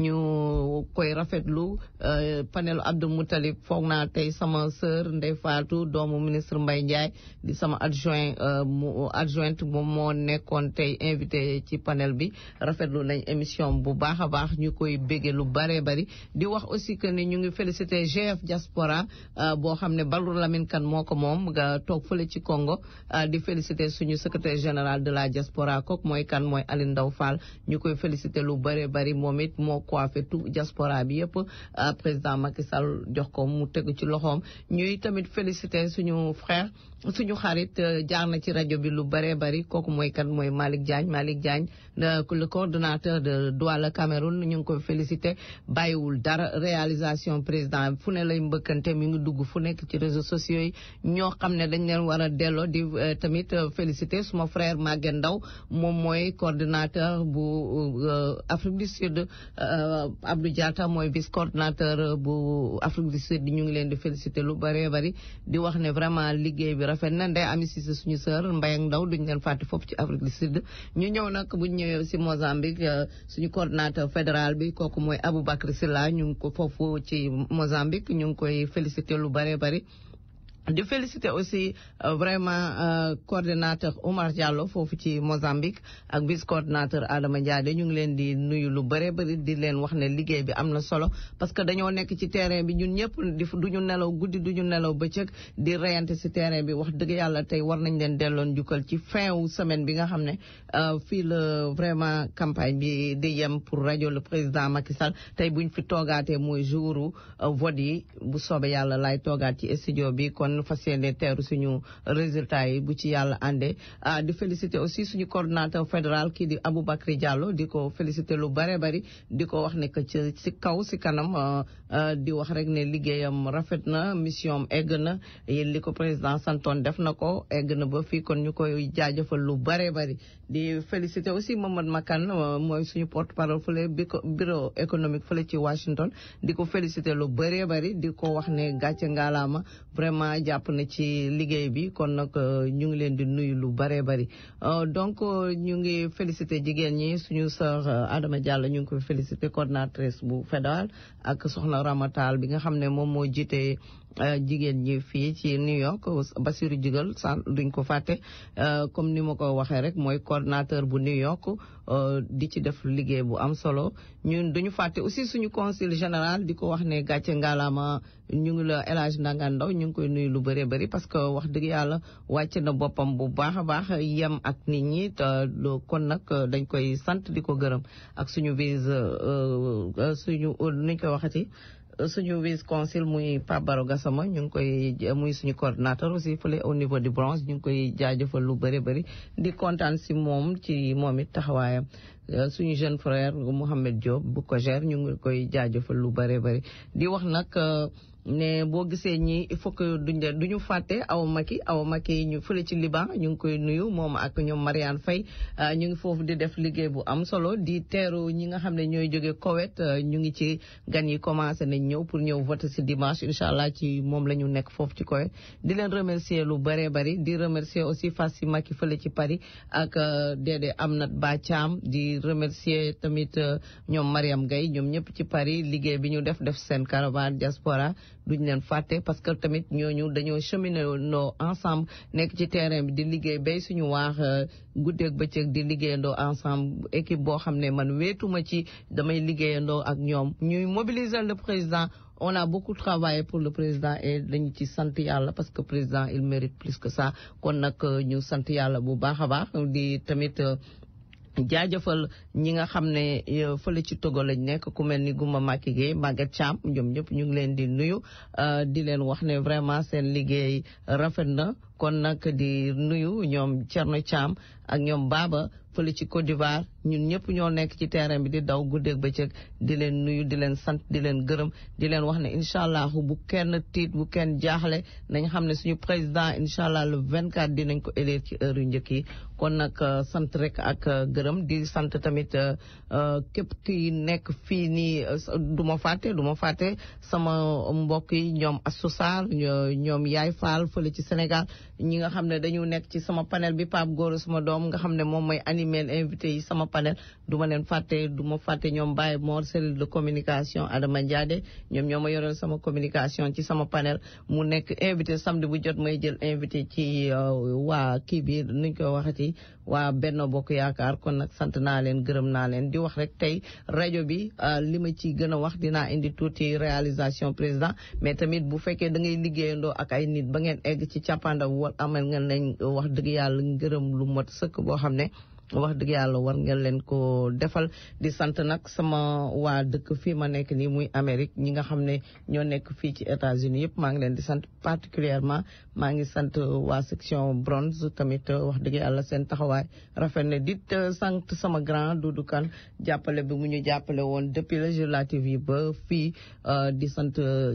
A: ñu koy rafetlu panel Abdou Moutalib foog naa tey sama sœur Ndeye Fatou doomu ministre Mbaye Ndiaye di sama adjoint mu adjointe moom moo nekkoon tey invité ci panel bi rafetlu nañ émission bu baax a baax ñu koy bége lu bare bari di wax aussi que ni ñu ngi félicité GF Diaspora boo xam ne Badru Lamine Kane moo ko moom nga toog fële ci Congo di félicité suñu secrétaire général de la diaspora kooku mooy kan mooy Aline Ndaw Fall ñu koy félicité lu bare bari moom it moo coiffé tout diaspora bi yëpp président Macky Sall jox ko mu tegu ci loxoom ñuy tamit félicité suñu frère suñu xarit jaar na ci rajo bi lu bare bari kooku mooy kan mooy Malick Diagne Malick Diagne le coordonnateur de Douala Cameroun ñu ngi koy félicité bàyyiwul dara réalisation président fu ne lay mbëkkante mi ngi dugg fu nekk ci réseaux sociaux yi ñoo xam ne dañ leen war a delloo di tamit félicité suma frère Maguette Ndaw moom mooy coordonnateur bu Afrique du Sud Abdou Diatta mooy vice coordonnateur bu Afrique du Sud ñu ngi leen di félicité lu bare bari di wax ne vraiment liggéey bi rafet na ndey ami si suñu sœur Mbaye ak Ndaw duñ leen fàtte foofu ci Afrique du Sud ñu ñëw nag buñ ñëwee si Mozambique suñu coordonnateur fédéral bi kooku mooy Aboubacry Sylla ñu ngi ko foofu ci Mozambique ñu ngi koy félicité lu bare bari di féliciter aussi vraiment coordinateur Omar Diallo foofu ci Mozambique ak vice coordinateur Adama Ndiade ñu ngi leen di nuyu lu bare bari di leen wax ne liggéey bi am na solo parce que dañoo nekk ci terrain bi ñun ñëpp di duñu nelaw guddi duñu nelaw bëccëg di reyante ci terrain bi wax dëgg yàlla tey war nañ leen delloon jukkal ci fin wu semaine bi nga xam ne fii la vraiment campagne bi di yem pour rajo le président Macky Sall tey buñ fi toogaatee mooy jouru vote yi bu soobee yàlla lay toogaat ci studio bi kon fas yéene teeru suñu résultat yi bu ci yàlla àndee di féliciter aussi suñu coordonnateur fédéral kii di Aboubacry Diallo di ko féliciter lu bare bari di ko wax ne que ci si kaw si kanam di wax rek ne liggéeyam rafet na mission egg na li ko président santoon def na ko egg na ba fii kon ñu koy jaajëfal lu bare bari di féliciter aussi Mamadou Makan mooy suñu porte parole fële bureau économique fële ci Washington di ko féliciter lu bare bari di ko wax ne gàcce ngaalaama vraiment jàpp na ci liggéey bi kon nag ñu ngi leen di nuyu lu bëree bëri donc ñu ngi félicité jigéen ñi suñu sœur Adama Diallo ñu ngi koy félicité coordinatrice bu fédéral ak soxna Ramatal bi nga xam ne moom moo jiite jigéen ñi fii ci New York Basiru Jigal san duñ ko fàtte comme ni ma ko waxee rek mooy coordinateur bu New York di ci def liggéey bu am solo ñun duñu fàtte aussi suñu consul général di ko wax ne gàcce ngalaama ñu ngi la El Hadj Ndangan Ndaw ñu ngi koy nuyu lu bëree bëri parce que wax dëgg yàlla wàcc na boppam bu baax a baax yem ak nit ñi te kon nag dañ koy sant di ko gërëm ak suñu vise suñu nuñ koy waxati suñu vice consul muy Pape Baro Gassama ñu ngi koy muy suñu coordinateur aussi fële au niveau du branche ñu ngi koy jaajëfal lu bëri bëri di kontaan si moom ci moom it taxawaayam suñu jeune frère Mouhamed Diop bu ko gère ñu ngi koy jaajëfal lu bëri bëri di wax nag ne boo gisee ñi il faut que duñ de duñu fàtte aw maki aw maki ñu fële ci Liban ñu ngi koy nuyu moom ak ñoom Mariane Faye ñu ngi foofu di def liggéey bu am solo di teeru ñi nga xam ne ñooy jóge Koweït ñu ngi ci gan yi commencé nañ ñëw pour ñëw voter si dimanche incha allah ci moom la ñu nekk foofu ci Koweït di leen remercier lu bëree bëri di remercier aussi Fassi Maki fële ci Paris ak Dédé Amnat Ba Thiam di remercier tamit ñoom Mariam Gaye ñoom ñëpp ci Paris liggéey bi ñu def def seen caravane diaspora duñ leen fàtte parce que tamit ñooñu dañoo cheminer ndoo ensemble nekk ci terrain bi di liggéey bay suñu waax guddeeg bëccëg di liggéeyandoo ensemble équipe boo xam ne man wéetuma ci damay liggéeyandoo ak ñoom ñuy mobiliser le président on a beaucoup travaillé pour le président et dañu ci sant yàlla parce que président il mérite plus que ça kon nag ñu sant yàlla bu baax a baax di tamit jaajëfal ñi nga xam ne fële ci Togo lañ nekk ku mel ni Gouma Maki Gueye Maguette Thiam ñoom ñëpp ñu ngi leen di nuyu di leen wax ne vraiment seen liggéey rafet na kon nag di nuyu ñoom Thierno Thiam ak ñoom Baba fële ci Côte d'Ivoire ñun ñëpp ñoo nekk ci terrain bi di daw guddeeg bëccëg di leen nuyu di leen sant di leen gërëm di leen wax ne incha allah bu kenn tiit bu kenn jaaxle nañ xam ne suñu président incha allah le 24 dinañ ko élire ci heure yu njëkk yi kon nag sant rek ak gërëm di sant tamit képp ki nekk fii nii du ma fàtte du ma fàtte sama mbokk yi ñoom Assoussar ñoom Yaay Fall fële ci Sénégal ñi nga xam ne dañu nekk ci sama panel bi Pape Goro sama doom nga xam ne moom mooy animer invité yi sama panel du ma leen fàtte du ma fàtte ñoom Baye Mor cellule de communication Adama Ndiade ñoom ñoo ma yoreel sama communication ci sama panel mu nekk invité samedi bu jot may jël invité ci waa kii bi nuñ koy waxati waa Benno Bokk Yaakaar kon nag sant naa leen gërëm naa leen di wax rek tey rajo bi li ma ci gën a wax dinaa indi tuuti réalisation président mais tamit bu fekkee da ngay liggéeyandoo ak ay nit ba ngeen egg ci càppaandaw war amal ngeen leen wax dëgg yàlla ngërëm lu mot sëkk boo xam ne wax dëgg yàlla war ngeen leen ko defal di sant nag sama waa dëkk fii ma nekk nii muy Amérique ñi nga xam ne ñoo nekk fii ci États-Unis yëpp maa ngi leen di sant particulièrement maa ngi sant waa section bronze tamit wax dëgg yàlla seen taxawaay rafet na dit sant sama grand Doudou Kane jàppale bi mu ñu jàppale woon depuis législative yi ba fii di sant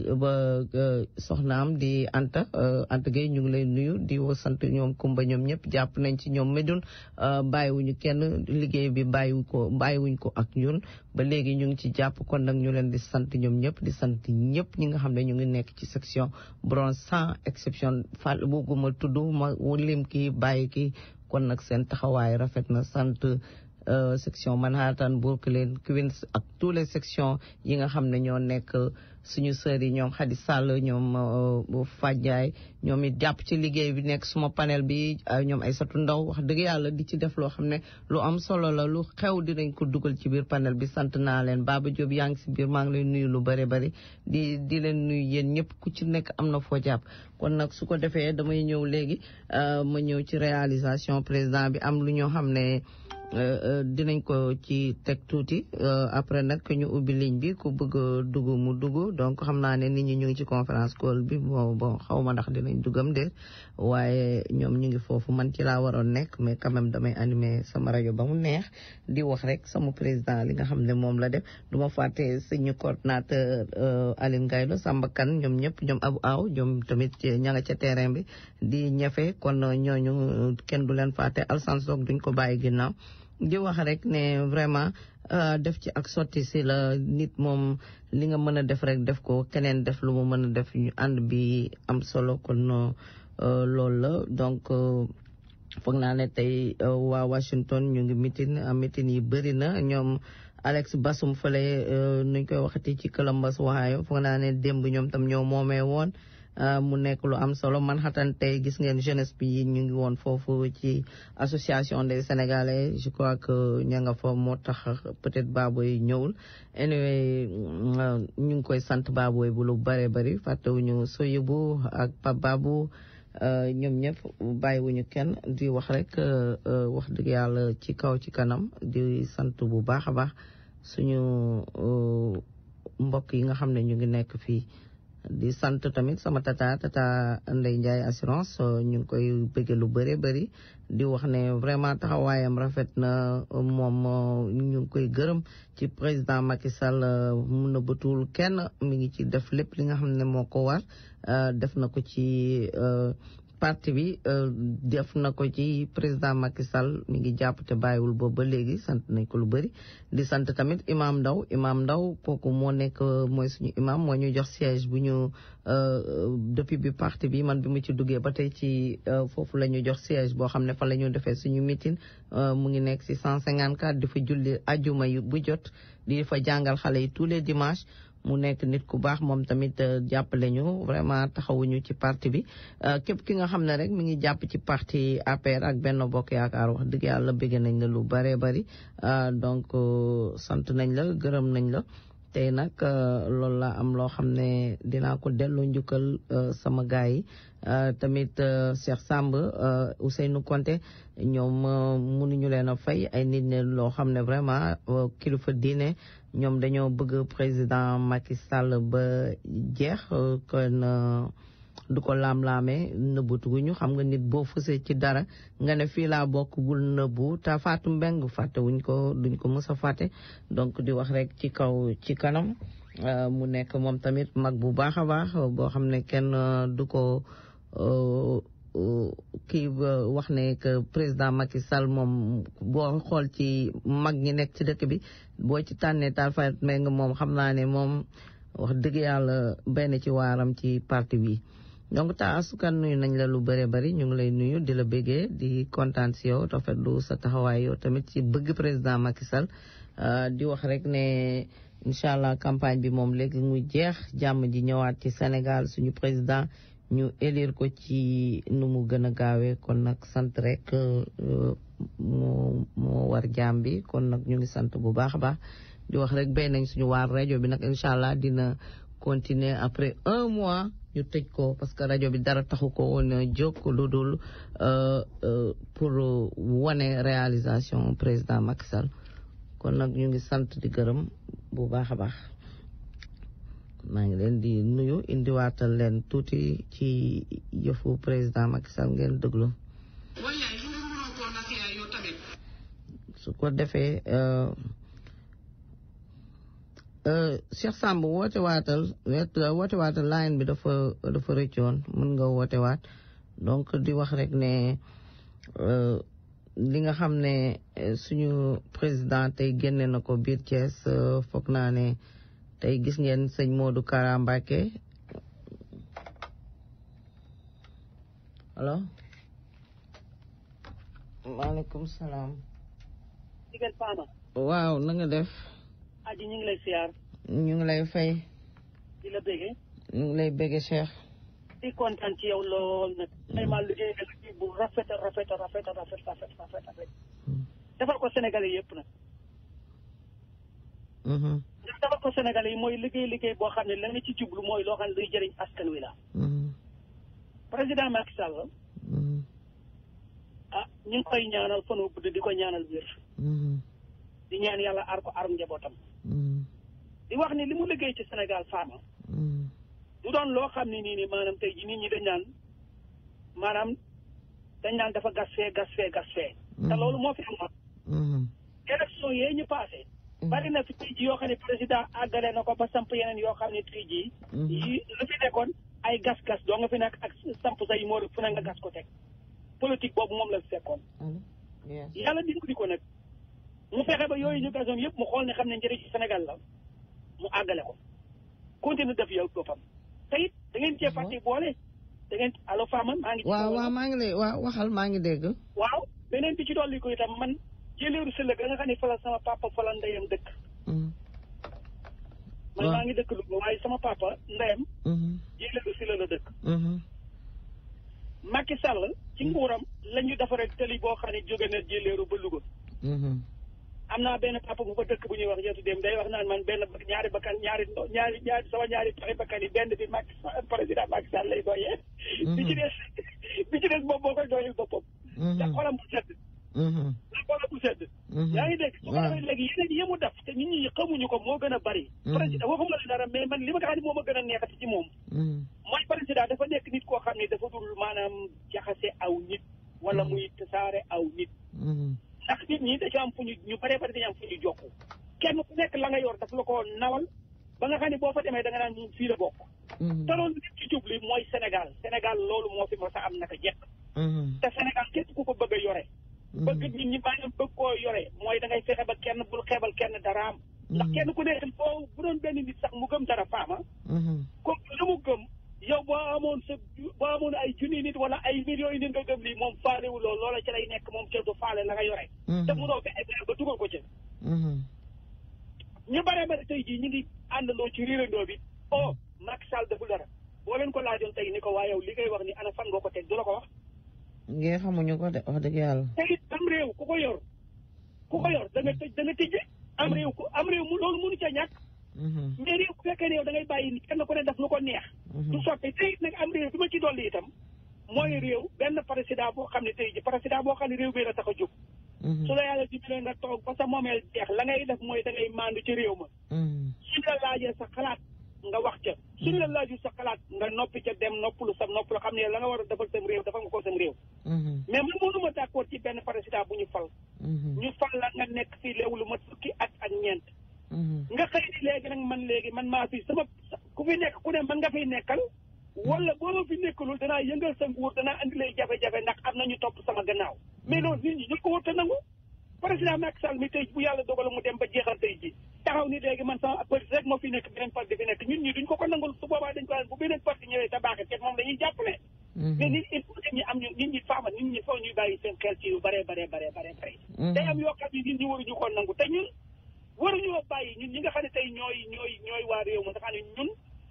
A: ba soxnaam di Anta Anta Gueye ñu ngi lay nuyu di sant ñoom Kumba ñoom ñëpp jàpp nañ ci ñoom Médoune bàyyiwu ñu kenn liggéey bi bàyyiwu ko bàyyiwuñ ko ak ñun ba léegi ñu ngi ci jàpp kon nag ñu leen di sant ñoom ñëpp di sant ñëpp ñi nga xam ne ñu ngi nekk ci section bronze sans exception fal bugguma tudd ma lim kii bàyyi kii kon nag seen taxawaay rafet na sant section Manhattan Brooklyn Queens ak tous les sections yi nga xam ne ñoo nekk suñu sœurs yi ñoom Khady Sall ñoom Fadjaay ñoom it jàpp ci liggéey bi nekk suma panel bi ñoom Aïssatou Ndaw wax dëgg yàlla di ci def loo xam ne lu am solo la lu xew dinañ ko dugal ci biir panel bi sant naa leen Baba Diop yaa ngi si biir maa ngi lay nuyu lu bëri bëri di di leen nuyu yéen ñëpp ku ci nekk am na foo jàpp kon nag su ko defee damay ñëw léegi ma ñëw ci réalisation président bi am lu ñoo xam ne dinañ ko ci teg tuuti après nag ñu ubbi ligne bi ku bëgg dugg mu dugg donc xam naa ne nit ñi ñu ngi ci conférence call bi bon bon xaw ma ndax dinañ duggam de waaye ñoom ñu ngi foofu man ci laa waroon nekk mais quand même damay animer sama rajo ba mu neex di wax rek sama président li nga xam ne moom la def du ma fàtte suñu coordinateur Aline Gaylo Samba Kane ñoom ñëpp ñoom abu aw ñoom tamit ña nga ca terrain bi di ñafe kon ñooñu kenn du leen fàtte Alsan Sock duñ ko bàyyi ginnaaw di wax rek ne vraiment def ci ak sotti si la nit moom li nga mën a def rek def ko keneen def lu mu mën a def ñu ànd bi am solo kon loolu la donc foog naa ne tey waa Washington ñu ngi mitin mitin yi bëri na ñoom Alex Basum fële nuñ koy waxati ci Columbus Ohio foog naa ne démb ñoom tam ñoo moomee woon mu nekk lu am solo Manhattan tey gis ngeen jeunesse bi ñu ngi woon foofu ci association des sénégalais je crois que ña nga fa moo tax peut-être Baboy ñëwul anyway ñu ngi koy sant Baboy bu lu bare bari fàttewuñu Soyebu ak Pape Babou ñoom ñëpp bàyyiwuñu kenn di wax rek wax dëgg yàlla ci kaw ci kanam di sant bu baax a baax suñu mbokk yi nga xam ne ñu ngi nekk fii di sant tamit sama tata tata Ndeye Ndiaye assurance ñu ngi koy bëgge lu bëre bëri di wax ne vraiment taxawaayam rafet na moom ñu ngi koy gërëm ci président Macky Sall mun na bëtul kenn mi ngi ci def lépp li nga xam ne moo ko war def na ko ci parti bi def na ko ci président Macky Sall mi ngi jàpp te bàyyiwul boobu ba léegi sant nañ ko lu bëri di sant tamit imam Ndaw imam Ndaw kooku moo nekk mooy suñu imam moo ñu jox siège bu ñu depuis bi parti bi man bi mu ci duggee ba tey ci foofu la ñu jox siège boo xam ne fa la ñu defee suñu meeting mu ngi nekk ci 154 di fa julli ajuma yu bu jot di fa jàngal xale yi tous les dimanches mu nekk nit ku baax moom tamit jàppale ñu vraiment taxawuñu ci parti bi képp ki nga xam ne rek mi ngi jàpp ci parti APR ak Benno Bokk Yaakaar wax dëgg yàlla bëgg nañ la lu bare bari donc sant nañ la gërëm nañ la tey nag loolu la am loo xam ne dinaa ko delloo njukkal sama gars yi tamit Cheikh Samb Ousseynou Konté ñoom mënuñu leen a fay ay nit ne loo xam ne vraiment kilifa diine ñoom dañoo bëgg président Macky Sall ba jeex kon du ko laam-laamee nëbbatuguñu xam nga nit boo fësee ci dara nga ne fii laa bokk bul nëbbu te Fatou Mbeng fàtte wuñ ko duñ ko mës a fàtte donc di wax rek ci kaw ci kanam mu nekk moom tamit mag bu baax a baax boo xam ne kenn du ko kii wax ne que président Macky Sall moom boo xool ci mag ñi nekk ci dëkk bi boo ci tànnee taal fayet mais nga moom xam naa ne moom wax dëgg yàlla benn ci waaram ci parti bi donc ta asukan nuyu nañ la lu bëre bari ñu ngi lay nuyu di la bëggee di kontaan si yow rafetlu sa taxawaay yow tamit ci bëgg président Macky Sall di wax rek ne incha allah campagne bi moom léegi mu jeex jàmm ji ñëwaat ci Sénégal suñu président ñu élire ko ci nu mu gën a gaawee kon nag sant rek moo moo war jàmm bi kon nag ñu ngi sant bu baax a baax di wax rek béy nañ suñu waar rajo bi nag incha allah dina continuer après un mois ñu tëj ko parce que rajo bi dara taxu ko woon jóg lu dul pour wane réalisation président Macky Sall kon nag ñu ngi sant di gërëm bu baax a baax maa ngi leen di nuyu indiwaatal leen tuuti ci yëfu président Macky Sall ngeen déglu su ko defee Cheikh Samb woote waatal woote waatal line bi dafa dafa rëccoon mën nga woote waat donc di wax rek ne li nga xam ne suñu président tey génne na ko biir Thiès foog naa ne tey gis ngeen sëñ Modou Kara Mbacké allo maaleykum salaam
C: digal Fama.
A: waaw na nga def
C: aji ñu ngi lay siyaar.
A: ñu ngi lay fay
C: di la béggee.
A: ñu ngi lay bëgge Cheikh
C: di kontaan ci yow lool nag. vraiment liggéey nga liggéey bu rafet a rafet a rafet a rafet rafet rafet rafet. defal ko Sénégalais yëpp nag. ndax defal ko Sénégalais yi mooy liggéey liggéey boo xam ne la nga ci jublu mooy loo xam ne luy jëriñ askan wi la. président Macky Sall. ah ñu ngi koy ñaanal fan wu gudd di ko ñaanal wér. di ñaan yàlla aar ko aar njabootam. di wax ni li mu liggéey ci Sénégal faama. du doon loo xam ne nii nii maanaam tey jii nit ñi dañ naan maanaam dañ naan dafa gas fee gas fee gas fee. te loolu moo fi amoon. élection yee ñu passé. bari na fi tey jii yoo xam ne président àggale na ko ba samp yeneen yoo xam ne tey jii. yi lu fi nekkoon ay gas-gas doo nga fi nekk ak samp say moo fu ne nga gas ko teg. politique boobu moom la fi fekkoon. yàlla dimbali ko nag mu fexe ba yooyu ñu gasoon yëpp mu xool ne xam ne njëriñ ci Sénégal la mu àggale ko continue def yow boppam te it da ngeen cee fàtte boole da ngeen allo Fama maa ngi.
A: waaw waaw maa ngi lay waaw waxal maa ngi dégg.
C: waaw beneen bi ci dolli ko itam man jëleeru si la nga xam ne fa la sama papa fa la ndeyam dëkk. man maa ngi dëkk Louga waaye sama papa ndeyam. jëleeru si la la dëkk. Macky Sall ci nguuram la ñu defaree tëli boo xam ne jóge na jëleeru ba Louga. am naa benn papa bu fa dëkk bu ñuy wax yeetu dem day wax naan man benn ñaari bakkan ñaari ñaari ñaari sama ñaari paxi bakkan yi benn bi Macky président Macky Sall lay doyee. bi ci des bi ci des moom moo koy doyee boppam. ndax xolam bu sedd. ndax xolam bu sedd. yaa ngi dégg su ko defee léegi yeneen yi mu def te nit ñi xamuñu ko moo gën a bari. président waxuma la dara mais man li ma nga xam ne moo ma gën a neexati ci moom. mooy président dafa nekk nit koo xam ne dafa dul maanaam jaxase aw nit. wala muy tasaare aw nit. ndax nit ñi dañu am fu ñu ñu bëree bëri dañu am fu ñu jokku kenn ku nekk la nga yor daf la ko nawal ba nga xam ne boo fa demee da nga naan fii la bokk. te loolu nit ci jubli mooy Sénégal Sénégal loolu moo fi mos a am naka jekk. te Sénégal képp ku ko bëgg a yore. bëgg nit ñi maanaam bëgg koo yore mooy da ngay fexe ba kenn bul xeebal kenn daraam. ndax kenn ku nekk boo bu doon benn nit sax mu gëm dara faama. comme lu mu gëm. yow boo amoon sa boo amoon ay junni nit wala ay millions yi nit nga gëm lii moom faalewu loolu loola ci lay nekk moom kenn du faale la nga yore. te munoo fexe ba dugal ko ci. ñu bare bare tey jii ñu ngi àndandoo ci riirandoo bi oh Macky Sall deful dara boo leen ko laajoon tey ni ko waa yow li ngay wax ni ana fan nga ko teg du la ko wax.
A: ngeen xamuñu ko de wax dëgg yàlla.
C: te it am réew ku ko yor ku ko yor da nga tëj da nga tijje am réew ku am réew mu loolu mënu ca ñàkk. mais réew bu fekkee réew da ngay bàyyi kenn ku ne def lu ko neex. du sotti tey nag am réew bi ma ci dolli itam. mooy réew benn président boo xam ne tey ji président boo xam ne réew bi la tax a jóg. su la yàlla dimbalee nga toog ba sa moomeel jeex la ngay def mooy da ngay maandu ci réew ma. suñ la laajee sa xalaat nga wax ca. suñ la laaju sa xalaat nga noppi ca dem noppalu sa noppalu xam ne la nga war a defal sam réew defal nga ko sam réew. mais man mënuma d'accord ci benn président bu ñu fal. ñu fal la nga nekk fii léewu lu mat fukki at ak ñeent. nga xëy ni léegi nag man léegi man maa fi sama ku fi nekk ku ne man nga fiy nekkal wala boo ma fi nekkalul danaa yëngal sa nguur danaa andi lay jafe-jafe ndax am na ñu topp sama gannaaw mais loolu nit ñi ñu ko wër te nangu président Macky Sall mi tey bu yàlla dogal mu dem ba jeexal tey ji taxaw ni léegi man sama parti rek moo fi nekk beneen parti fi nekk ñun ñi duñ ko ko nangul su boobaa dañ ko bu beneen parti ñëwee te baaxee te moom dañuy jàppale mais nit il faut nit ñi am ñu nit ñi faama nit ñi foog ñuy bàyyi seen xel ci yu bare bare bare bare bare day am yoo xam ne nit ñi waruñu ko nangu te ñun waruñoo bàyyi ñun ñi nga xam ne tey ñooy ñooy ñooy waa réew ma nga xam ne ñun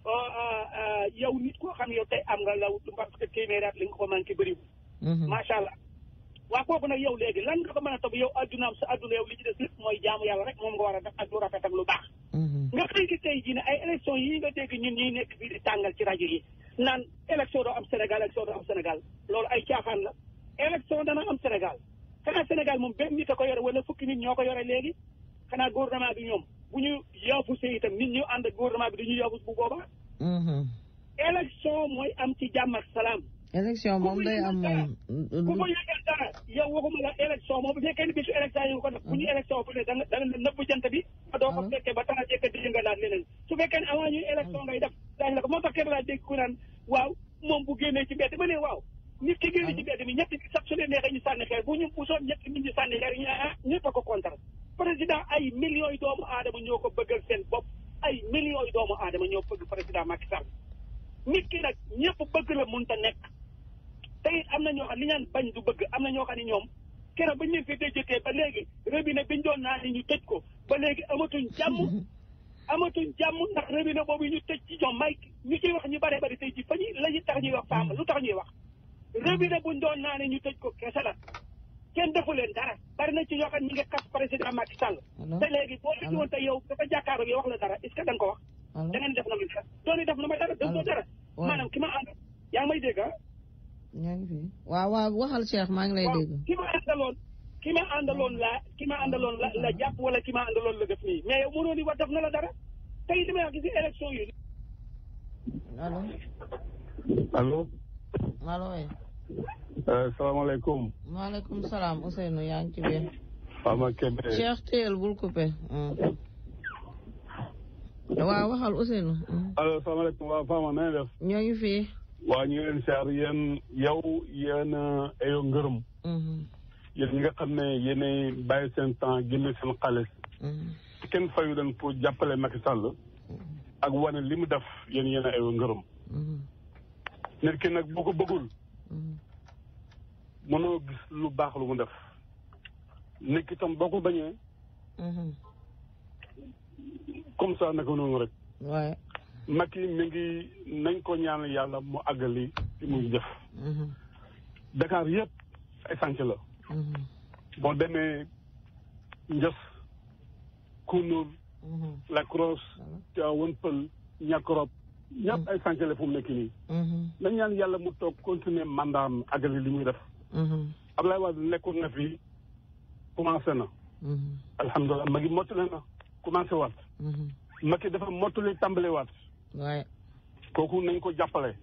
C: yow nit koo xam ne yow tey am nga law parce que téeméeri at li nga ko manqué bëriwul macha allah waa kooku nag yow léegi lan nga ko mën a topp yow addunaam sa adduna yow li ci des lépp mooy jaamu yàlla rek moom nga war a def ak lu rafet ak lu baax nga xëy ki tey jii ne ay élection yi nga dégg ñun ñuy nekk fii di tàngal ci rajo yi naan élection doo am Sénégal élection doo am Sénégal loolu ay caaxaan la élection dana am Sénégal xanaa Sénégal moom benn nit a ko yore wala fukki nit ñoo ko yore léegi xanaa gouvernement bi ñoom bu ñu yaafusee itam nit ñu ànd ak gouvernement bi du ñu yaafus bu boobaa. élection mooy am ci jàmm ak salaam.
A: élection moom day am moom.
C: ku ko yëgal dara yow waxuma la élection moom bu fekkee ni bisu élection yi nga ko def bu ñu élection bu ne da nga da nga nëbb jant bi. ba doo ko fekkee ba tax a jekk di nga laaj leneen su fekkee ne avant ñuy élection ngay def daañu la ko moo tax kenn laa dégg ku naan waaw moom bu génnee ci mbedd ma ne waaw. nit ki génne ci mbedd mi ñetti nit sax su leen neexee ñu sànni xeer bu ñu bu soon ñetti nit ñu sànni xeer ñu ah ñëpp a ko kontar président ay millions yi doomu aadama ñoo ko bëggal seen bopp ay millions yi doomu aadama ñoo bëgg président Macky Sall nit ki nag ñëpp bëgg la mënta nekk te it am na ñoo xam li ñaan bañ du bëgg am na ñoo xam ne ñoom keroog bañ leen fi déjëtee ba léegi robinet biñ doon naa ni ñu tëj ko ba léegi amatuñ jàmm amatuñ jàmm ndax robinet boobu ñu tëj ci ñoom may ñu ciy wax ñu bare bari tey ji fa ñu la ñu tax ñuy wax faama lu tax ñuy wax robinet buñ doon naa ne ñu tëj ko kese la kenn defu leen dara bari na ci ñoo xam ne ñu ngi xas président Macky Sall te léegi boo leen woon te yow dafa jàkkaaroo yow wax la dara est-ce que da nga ko wax da ngeen def na ma dara dooni def na ma dara def dara maanaam ki ma ànd yaa ngi may dégg ah
A: ñaa ngi fi waaw waaw waxal Cheikh maa ngi lay dégg
C: ki ma àndaloon ki ma àndaloon la ki ma àndaloon la la jàpp wala ki ma àndaloon la def nii mais yow mënoo ni wax def na la dara tey li may wax ci élection yi
A: allo
E: allo
A: allo oui
E: salaamaaleykum.
A: maaleykum salaam Ousseynou yaa ngi ci biir.
E: Fama Kébé.
A: Cheikh Teel bul coupé. waaw waxal Ousseynou.
E: allo salaamaaleykum waa Fama na def.
A: ñoo ngi fi.
E: waa ñu ngi leen siyaar yéen yow yéen ayo ngërëm. yéen ñi nga xam ne yéenay bàyyi seen temps génne seen xaalis kenn fayu leen pour jàppale Macky Sall ak wane li mu def yéen yéen ay ngërëm nit ki nag boo ko bëggul mënoo gis lu baax lu mu def nit ki tam boo ko bañee comme ça naka noonu rek
A: waaye
E: Macky mi ngi nañ ko ñaan yàlla mu àggali li muy def Dakar yëpp ay sànc la boo demee Njës Kounoul La Crosse Tivaouane Peulh Niakorop ñëpp ay sànc la fu mu nekk nii nañ ñaan yàlla mu toog continuer mandaam àggali li muy def Ablaye Wade nekkoon na fi commencé na alhamdulilah ma ngi mottali na commencé waat Macky dafa mottali tàmbali waat
A: waaye
E: kooku nañ ko jàppale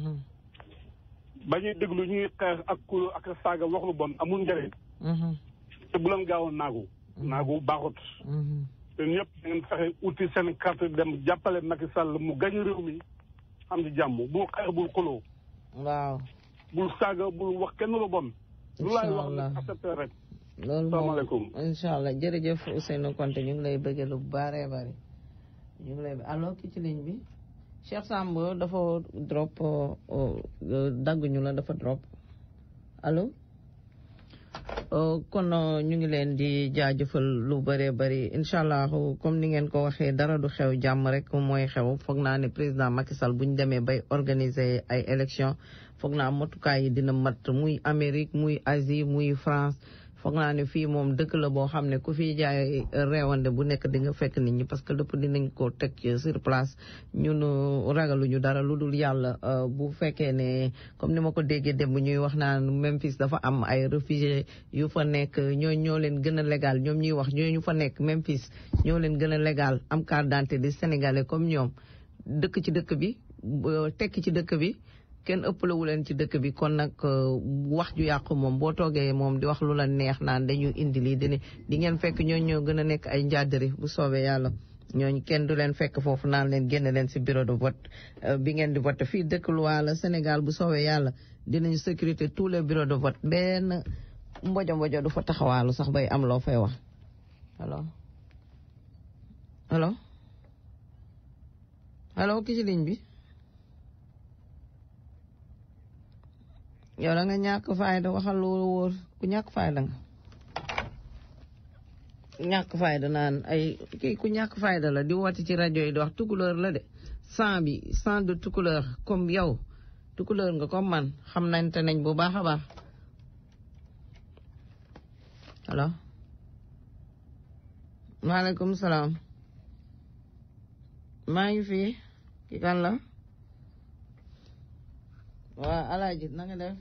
E: ba ñuy déglu ñuy xeex ak kulo ak saaga wax lu bon amul njëriñ te bu leen gaaw a naagu naagu baaxut te ñëpp da ngeen fexe uti seen carte dem jàppale Macky Sall mu gañ réew mi am di jàmm bul xeex bul xuloo
A: waaw
E: bul saaga bul wax kenn lu bon lu laay wax
A: Inch'Allah.
E: nag accepté rek
A: loolu
E: salaamaaleykum
A: moom incha allah jërëjëf Ousseynou Konté ñu ngi lay bëggee lu bare bari ñu ngi lay allo ki ci ligne bi Cheikh Samb dafa drop dagguñu la dafa drop allo Euh, kon euh, ñu ngi leen di jaajëfal lu bëree bëri incha allah comme ni ngeen ko waxee dara du xew jàmm rek mooy xew foog naa ne président Macky Sall bu ñu demee bay organiser ay élection foog naa matukaay yi dina mat muy Amérique muy Asie muy France foog naa ne fii moom dëkk la boo xam ne ku fi jaay reewande bu nekk di nga fekk nit ñi parce que lépp dinañ ko teg ci sur place ñun euh, ragaluñu dara lu dul yàlla euh, bu fekkee ne comme ni ma ko déggee démb ñuy wax naan Memphis dafa am ay réfugiés yu fa nekk ñoo ñoo leen gën a légal ñoom ñuy wax ñooñu fa nekk Memphis ñoo leen gën a légal am carte d'identité di sénégalais comme ñoom dëkk ci dëkk bi euh, tekki ci dëkk bi kenn ëppalewu leen ci dëkk bi kon nag euh, wax ju yàqu moom boo toogee moom di wax lu la neex naan dañu indi lii dini di ngeen fekk ñooñu ñoo gën a nekk ay njàddari bu soobee yàlla ñooñu kenn du leen fekk foofu naan leen génne leen si bureau de vote euh, bi ngeen di vote fii dëkk loi la Sénégal bu soobee yàlla dinañu sécurité tous les bureaux de vote benn mbojo mbojo du fa taxawaalu sax bay am loo fay wax allo allo allo ki ci ligne bi yow da nga ñàkk fayda waxal lu wóor ku ñàkk fayda nga ñàkk fayda naan ay kii ku ñàkk fayda la di woote ci rajo yi di wax tukulóor la de sang bi sang de tukulóor comme yow tukulóor nga comme man xam nañ te nañ bu baax a baax allo maaleykum salaam maa ngi fi ki kan la waa alaaji na nga def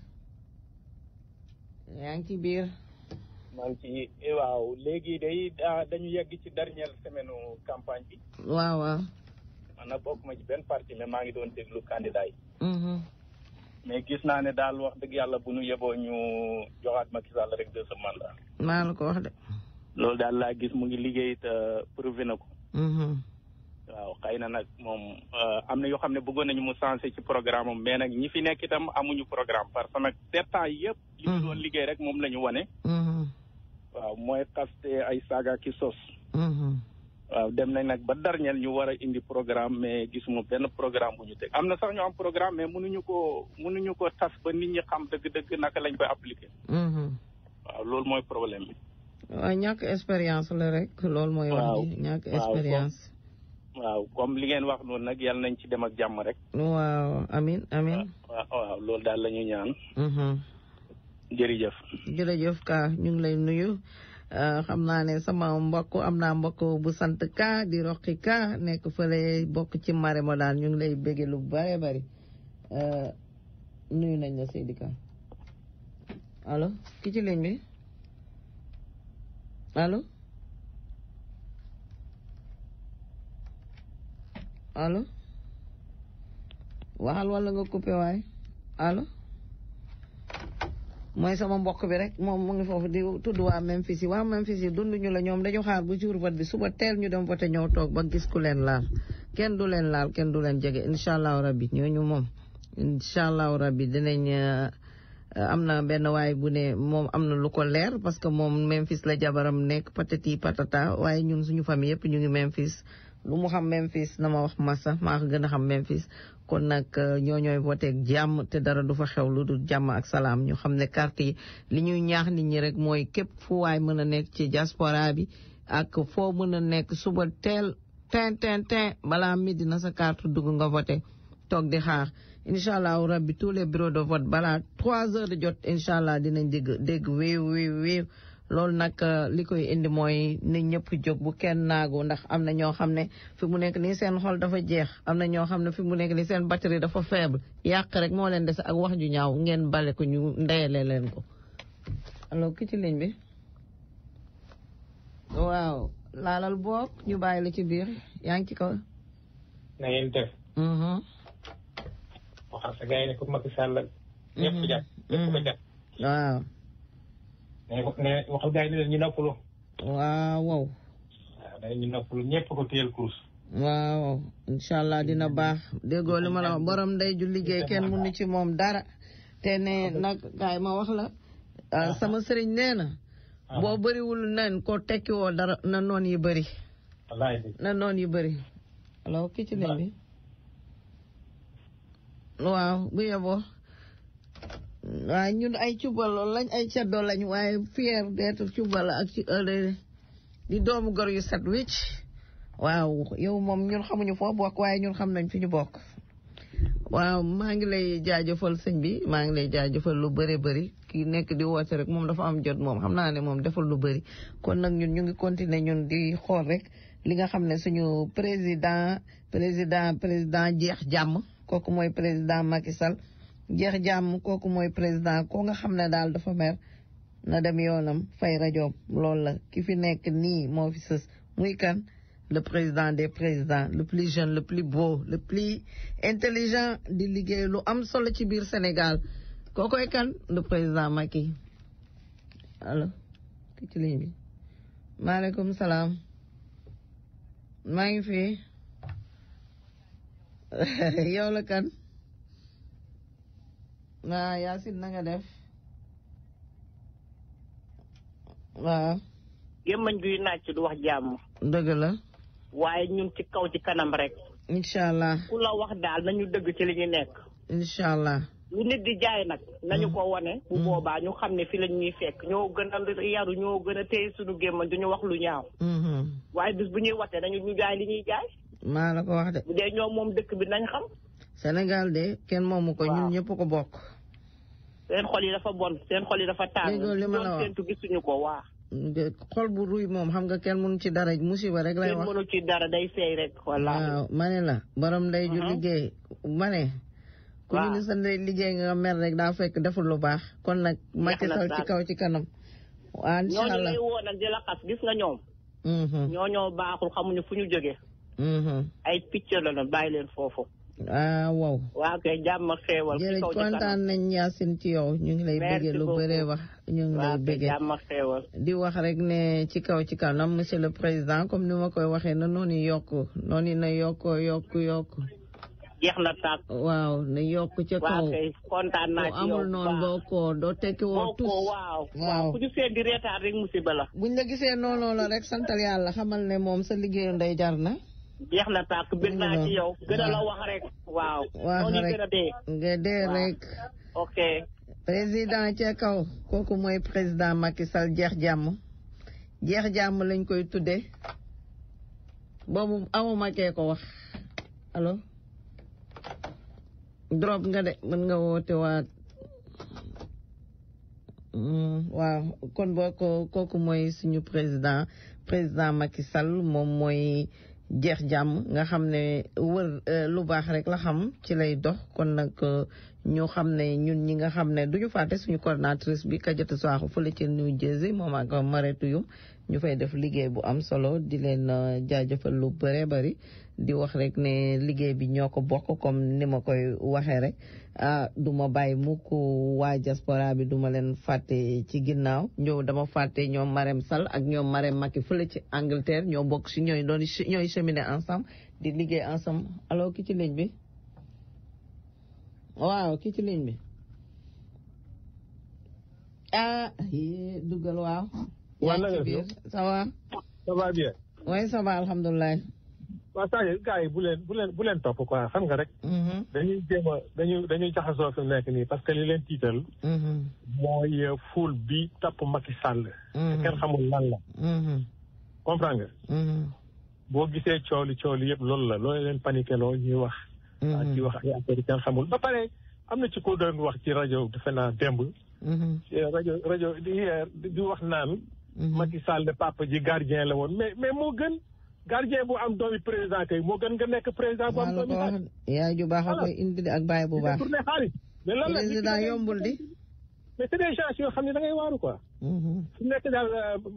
A: yaa ngi ci biir
F: maa ngi ci waaw léegi day daa dañu yegg ci dernière semaine campagne bi
A: waaw waaw
F: man nag bokk ma ci benn parti mais maa ngi doon déglu candidat yi
A: mhm
F: mais gis naa ne daal wax dëgg yàlla bu ñu yeboo ñu joxaat Macky Sall rek deuxième mandat
A: maa la ko wax de
F: loolu daal laa gis mu ngi liggéey te prouvé na ko
A: mhm
F: waaw xëy na nag moom am na yoo xam ne bëggoon nañu mu sensé ci programme am mais nag ñi fi nekk itam amuñu programme parce que nag sept ans yëpp li ñu doon liggéey rek moom la ñu wane
A: mhm
F: waaw mooy xaste ay saaga ki sos
A: mhm
F: waaw dem nañ nag ba dernier ñu war a indi programme mais gisuma benn programme bu ñu teg am na sax ñu am programme mais mënuñu ko mënuñu ko tas ba nit ñi xam dëgg-dëgg naka lañ koy appliquer
A: mhm
F: waaw loolu mooy problème bi
A: waaw ñàkk expérience la rek loolu mooy wax
F: Waaw.
A: ji ñàkk
F: Waaw,
A: expérience
F: waaw comme li ngeen wax noonu nag yàlla nañ ci dem ak jàmm rek
A: waaw amin amin
F: waaw waaw loolu daal la ñu ñaan
A: mhm
F: jërëjëf
A: jërëjëf ka ñu ngi lay nuyu Euh, xam naa ne sama mbokk am naa mbokk bu sant ka di roqi ka nekk fële bokk ci mare mo daal ñu ngi lay bége lu bare bari Euh, nuyu nañ la Seydi Ka allo ki ci ligne bi allo allo waxal wala nga coupé waay allo mooy sama mbokk bi rek moom mu ngi foofu di tudd waa Memphis yi waa Memphis yi dunduñu la ñoom dañu xaar bu jour vote bi suba teel ñu dem vote ñëw toog ba gis ku leen laal kenn du leen laal kenn du leen jege incha allahu rabbi ñooñu moom incha allahu rabbi dinañ euh, am na benn waay bu ne moom am na lu ko leer parce que moom Memphis la jabaram nekk patati patata waaye ñun suñu famille yëpp ñu ngi Memphis lu mu xam Memphis na ma wax massa maa ko gën a xam Memphis kon nag ñoo ñooy voté ak jàmm te dara du fa xew lu dul jàmm ak salaam ñu xam ne carte yi li ñuy ñaax nit ñi rek mooy képp fu waay mën a nekk ci diaspora bi ak foo mën a nekk suba teel tin tin tin balaa midi na sa carte dugg nga voté toog di xaar incha allah rabbi tous les bureaux de vote balaa trois heures de jot incha allah dinañ dégg dégg wéew wéew wéew loolu nag li koy indi mooy nit ñëpp jóg bu kenn naagu ndax am na ñoo xam ne fi mu nekk nii seen xol dafa jeex am na ñoo xam ne fi mu nekk nii seen batterie dafa faible yàq rek moo leen dese ak wax ju ñaaw ngeen bale ko ñu ndeyale leen ko alors ki ci ligne bi waaw laalal boog ñu bàyyi la ci biir yaa ngi ci kaw.
G: na ngeen def. waxal sa gars yi ne ko Macky Sall. ñëpp jàpp ñëpp ko jàpp.
A: waaw.
G: ne ne waxal gars yi ne leen ñu noppalu.
A: waaw wow.
G: waaw dañu ñu noppalu ñëpp ko téyel kurus.
A: waaw incha allah dina baax déggoo li ma la wax borom ndey ju liggéey kenn mënu ci moom dara. te ne nag gaay ma wax la. sama sëriñ nee na. boo bëriwul nen ko tekki woo dara na noon yi bëri.
G: wallaay
A: na noon yi bëri. alors ki ci ligne bi. waaw bu yeboo. waaye ñun ay cubal lañ ay caddo lañ waaye fier d'être cubal ak ci di doomu gor yu set wicc waaw yow moom ñun xamuñu foo bokk waaye ñun xam nañ fi ñu bokk. waaw maa ngi lay jaajëfal sëñ bi maa ngi lay jaajëfal lu bëri bëri ki nekk di woote rek moom dafa am jot moom xam naa ne moom defal lu bëri kon nag ñun ñu ngi continuer ñun di xool rek li nga xam ne suñu président président président jeex jàmm kooku mooy président Macky Sall jeex jàmm kooku mooy président ko nga xam ne daal dafa mer na dem yoonam fay rajoom loolu la ki fi nekk nii moo fi sës muy kan le président des présidents le plus jeune le plus beau le plus intelligent di liggéey lu am solo ci biir Sénégal kookoy kan le président Macky allo ki ci ligne bi maaleykum salaam maa ngi fi yow la kan waa Yacine na nga def waaw
H: gémmañ guy nàcc du wax jàmm
A: dëgg la
H: waaye ñun ci kaw ci kanam rek
A: incha allah
H: ku la wax daal nañu dëgg ci li ñu nekk
A: incha allah
H: lu nit di jaay nag nañu ko wane bu boobaa ñu xam ne fi lañ ñuy fekk ñoo gën a yaru ñoo gën a téye suñu gémmañ duñu wax lu ñaaw waaye bis bu ñuy watee nañu ñu jaay li ñuy jaay
A: maa la ko wax de
H: bu dee ñoom moom dëkk bi nañ xam
A: Sénégal de kenn moomu ko ñun ñëpp ko bokk
H: seen xol yi dafa bon seen xol yi dafa tàng
A: déggoo li ma la
H: doon
A: wax
H: séentu gisuñu ko waa
A: xol bu ruy moom xam nga kenn mënu ci dara musiba rek lay
H: kenn
A: wax
H: mënu ci dara day seey rek wallaahi
A: waaw ma ne la borom ndey ju
H: Mhm.
A: liggéey ma ne ku
H: Waaw.
A: ñu ne sa ndey liggéey nga mer rek daa fekk deful lu baax kon nag Macky
H: na
A: Sall ci
H: daal.
A: kaw ci kanam waa incha
H: ñooñu
A: allah
H: lay woo nag di la xas gis nga ñoom
A: Mhm,
H: ñoo ñoo baaxul xamuñu fu ñu jógee
A: mhm.
H: ay picc la na bàyyi leen foofu
A: ah wow
H: waa kay jàmm ak xéewal ci
A: jërëjëf
H: kaw ci
A: kontaan
H: kanam
A: nañ Yacine ci yow ñu ngi lay
H: Merci
A: bëggee lu
H: beaucoup.
A: bëree wax ñu ngi lay
H: waa kay
A: bëggee
H: jàmm ak xéewal
A: di wax rek ne ci kaw ci kanam monsieur le président comme ni ma koy waxee na noonu yokk noonu na yokk yokk yokk
H: jeex na tàkk
A: waaw na yokk ca
H: waa
A: kaw
H: kay kontaan naa
A: ku
H: ci yow
A: amul noonu boo ko doo tekki woo
H: boo
A: tus
H: ko waaw
A: waaw.
H: waaw ku ñu seen di reetaan rek musiba la
A: buñ la gisee noonu la rek santal yàlla xamal ne moom sa liggéeyu ndey jar na
H: jeex na tàkk bëgg naa ci yow gën a la wax rek waaw
A: wax
H: noonu
A: rek
H: gën a dee
A: nga dee
H: Waaw.
A: rek
H: ok
A: président ca kaw kooku mooy président Macky Sall jeex jàmm jeex jàmm lañ koy tudde boobu amuma kee ko wax allo drop nga de mën nga woote waat Mm, waaw kon boo ko kooku mooy suñu président président Macky Sall moom mooy jeex jàmm nga xam ne wër euh, lu baax rek la xam ci lay dox kon nag euh, ñu xam ne ñun ñi nga xam ne duñu fàtte suñu coordinatrice bi Kadiatou Sakho fële ca New Jersey moom ak Maretou Youm ñu fay def liggéey bu am solo di leen euh, jaajëfal lu bëree bëri di wax rek ne liggéey bi ñoo ko bokk comme ni ma koy waxee rek ah du ma bàyyi mukk waa diaspora bi du ma leen fàtte ci ginnaaw ñëw dama fàtte ñoom Marème Sall ak ñoom Marème Macky fële ci Angleterre ñoo bokk si ñooy doon ñooy cheminer ensemble di liggéey ensemble alors ki ci ligne bi waaw ki ci ligne bi ah yee dugal waaw.
I: waaw na nga
A: yaa ngi ci
I: def
A: biir ça va.
I: ça va bien.
A: oui ça va alhamdulilah.
I: waaw saa yi gars yi bu leen bu leen bu leen topp quoi xam nga rek. dañuy jéem a dañuy dañuy jaxasoo fi mu nekk nii parce que li leen tiital. mooy ful bi topp Macky Sall. te kenn xamul lan la. comprendre nga. boo gisee coow li coow li yëpp loolu la loolu leen paniqué loo ñuy wax. ah ci wax ay affaire yi kenn xamul ba pare am na ci ko doon wax ci rajo defe naa démb. ci rajo rajo di di wax naan. Macky Sall de papa ji gardien la woon mais mais moo gën. gardien bu am doomi président kay moo gën nga nekk président bu am doomi
A: wax yaay ju baax a koy indi de ak baay bu baax.
I: tourné xaalis mais lan la
A: président yombul di.
I: mais c'est des gens yoo xam ne da ngay waaru quoi. su nekk daal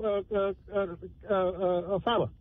I: Fama.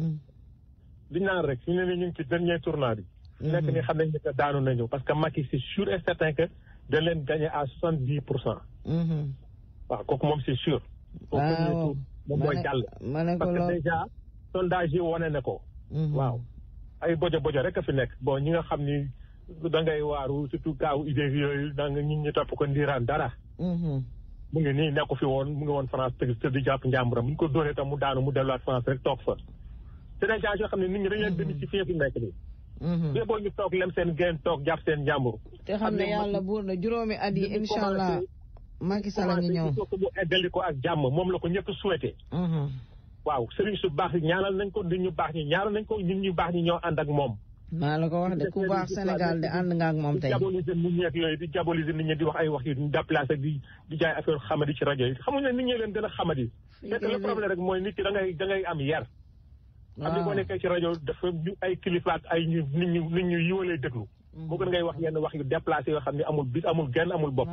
I: di naan rek su ne ni ñu ngi ci dernier tournant bi. su nekk ni xam nañ ne que daanu nañu parce que Macky c'est sûr et certain que dañ leen gagné à soixante dix pour cent. waaw kooku moom c'est sûr.
A: waaw
I: moom mooy jàll.
A: ma ne ko
I: parce que
A: lool
I: déjà sondage yi wane na ko. waaw ay bojo bojo rek a fi nekk bon ñi nga xam ni da ngay waaru surtout kaaw idée yooyu da nga ñit ñi topp ko ndiiraan dara. mu ngi nii nekku fi woon mu ngi woon France tëgg tëdd jàpp njàmburam bu ñu ko dóoree tam mu daanu mu delluwaat France rek toog fa. c'est des gens yoo xam ne nit ñi dañ leen démystifier fi nekk nii. mais boo ñu toog lem seen geen toog jàpp seen njàmbur.
A: te xam ne yàlla buur na juróomi at yi incha allah Macky Sall a ngi ñëw.
I: commencé mu eggali ko ak jàmm moom la ko ñëpp souhaité. waaw sëriñ su baax yi ñaanal nañ ko nit ñu baax ñi ñaanal nañ ko nit ñu baax ñi ñoo ànd ak moom.
A: maa la ko wax de ku baax Sénégal de ànd nga ak moom tey.
I: di diaboliser nit ñi ak yooyu di diaboliser nit ñi di wax ay wax yu déplacé di di jaay affaire xamadi ci rajo yi xamuñ ne nit ñi leen gën a xamadi. fekk le problème rek mooy nit ki da ngay da ngay am yar. am ni boo nekkee ci rajo dafa ay kilifa ak ay ñu nit ñu nit ñu yiwalee déglu. moo gën ngay wax yenn wax yu déplacé yoo xam ne amul bis amul genn amul bopp.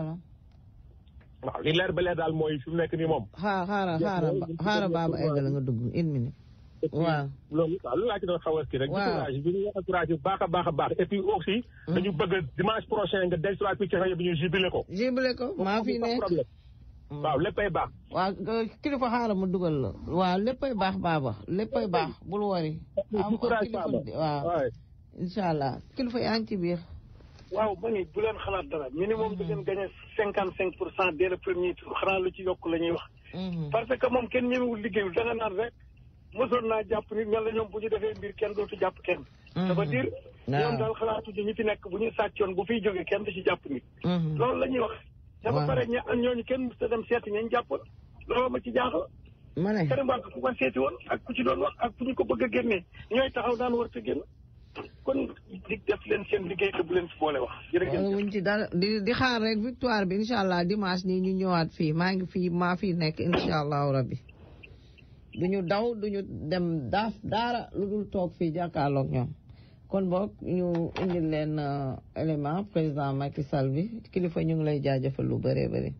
I: waaw li leer ba leer daal mooy fi mu nekk nii moom.
A: xaar xaaral xaaral xaaral baaba eggal nga dugg une minute. waaw
I: loolu waaw loolu laa ci doon xaw a kii rek.
A: waaw
I: encourage bi ñu encouragé bu baax a baax a baax et puis aussi. dañu bëgg dimanche prochain nga dellu si waat fii ci rajo bi ñu jubilé ko.
A: jubilé ko maa fi ne
I: problème. waaw léppay baax.
A: waaw kilifa xaaral ma dugal la. waaw léppay baax baaba léppay baax bul wari. am kilifa waaw incha allah kilifa yaa ngi ci biir.
J: waaw ma ni bu leen xalaat dara ñu ni moom da ngeen gagné cinquante cinq pour cent dès le premier tour xanaa lu ci yokk la ñuy wax. parce que moom kenn ñemewul liggéeyul da nga naan rek mosoon naa jàpp nit mel na ñoom bu ñu defee mbir kenn dootu jàpp kenn. ça veut dire ñoom daal xalaatu ci ñi fi nekk bu ñu sàccoon bu fiy jógee kenn du ci jàpp nit. loolu la ñuy wax. dafa pare ña ñooñu kenn mës a dem seeti ñañ jàppoon loolu ma ci jaaxal.
A: ma ne
J: Karim Wade ku ko seeti woon ak ku ci doon wax ak ku ñu ko bëgg a génnee ñooy taxaw daan war a génn. kon di def leen seen liggéey te bu leen ci boole wax. jërëjëf
A: wuñ ci dara di di xaar rek victoire bi incha allah dimanche nii ñu ñëwaat fii maa ngi fii maa fii nekk incha allahu rabbi duñu daw duñu dem daaf daara lu dul toog fii jàkkaarloog ñoom kon boog ñu indil leen élément président Macky Sall bi kilifa ñu ngi lay jaajëfal lu bëree bëri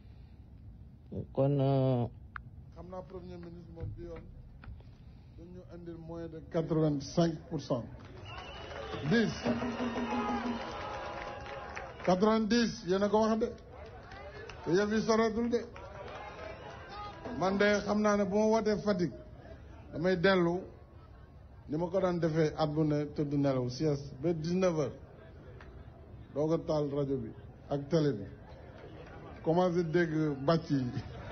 A: kon.
K: xam naa premier ministre moom bi yoon dañu indil moins de quatre vingt cinq pour cent. dix quatre-vingt-dix yéen a ko wax de te yëf yi soreetul de man de xam naa ne bu ma wootee Fatick damay dellu ni ma ko daan defee at bu ne tëdd nelaw sieste ba dix-neuf heures doo ko taal rajo bi ak télé bi commencé dégg bàcc yi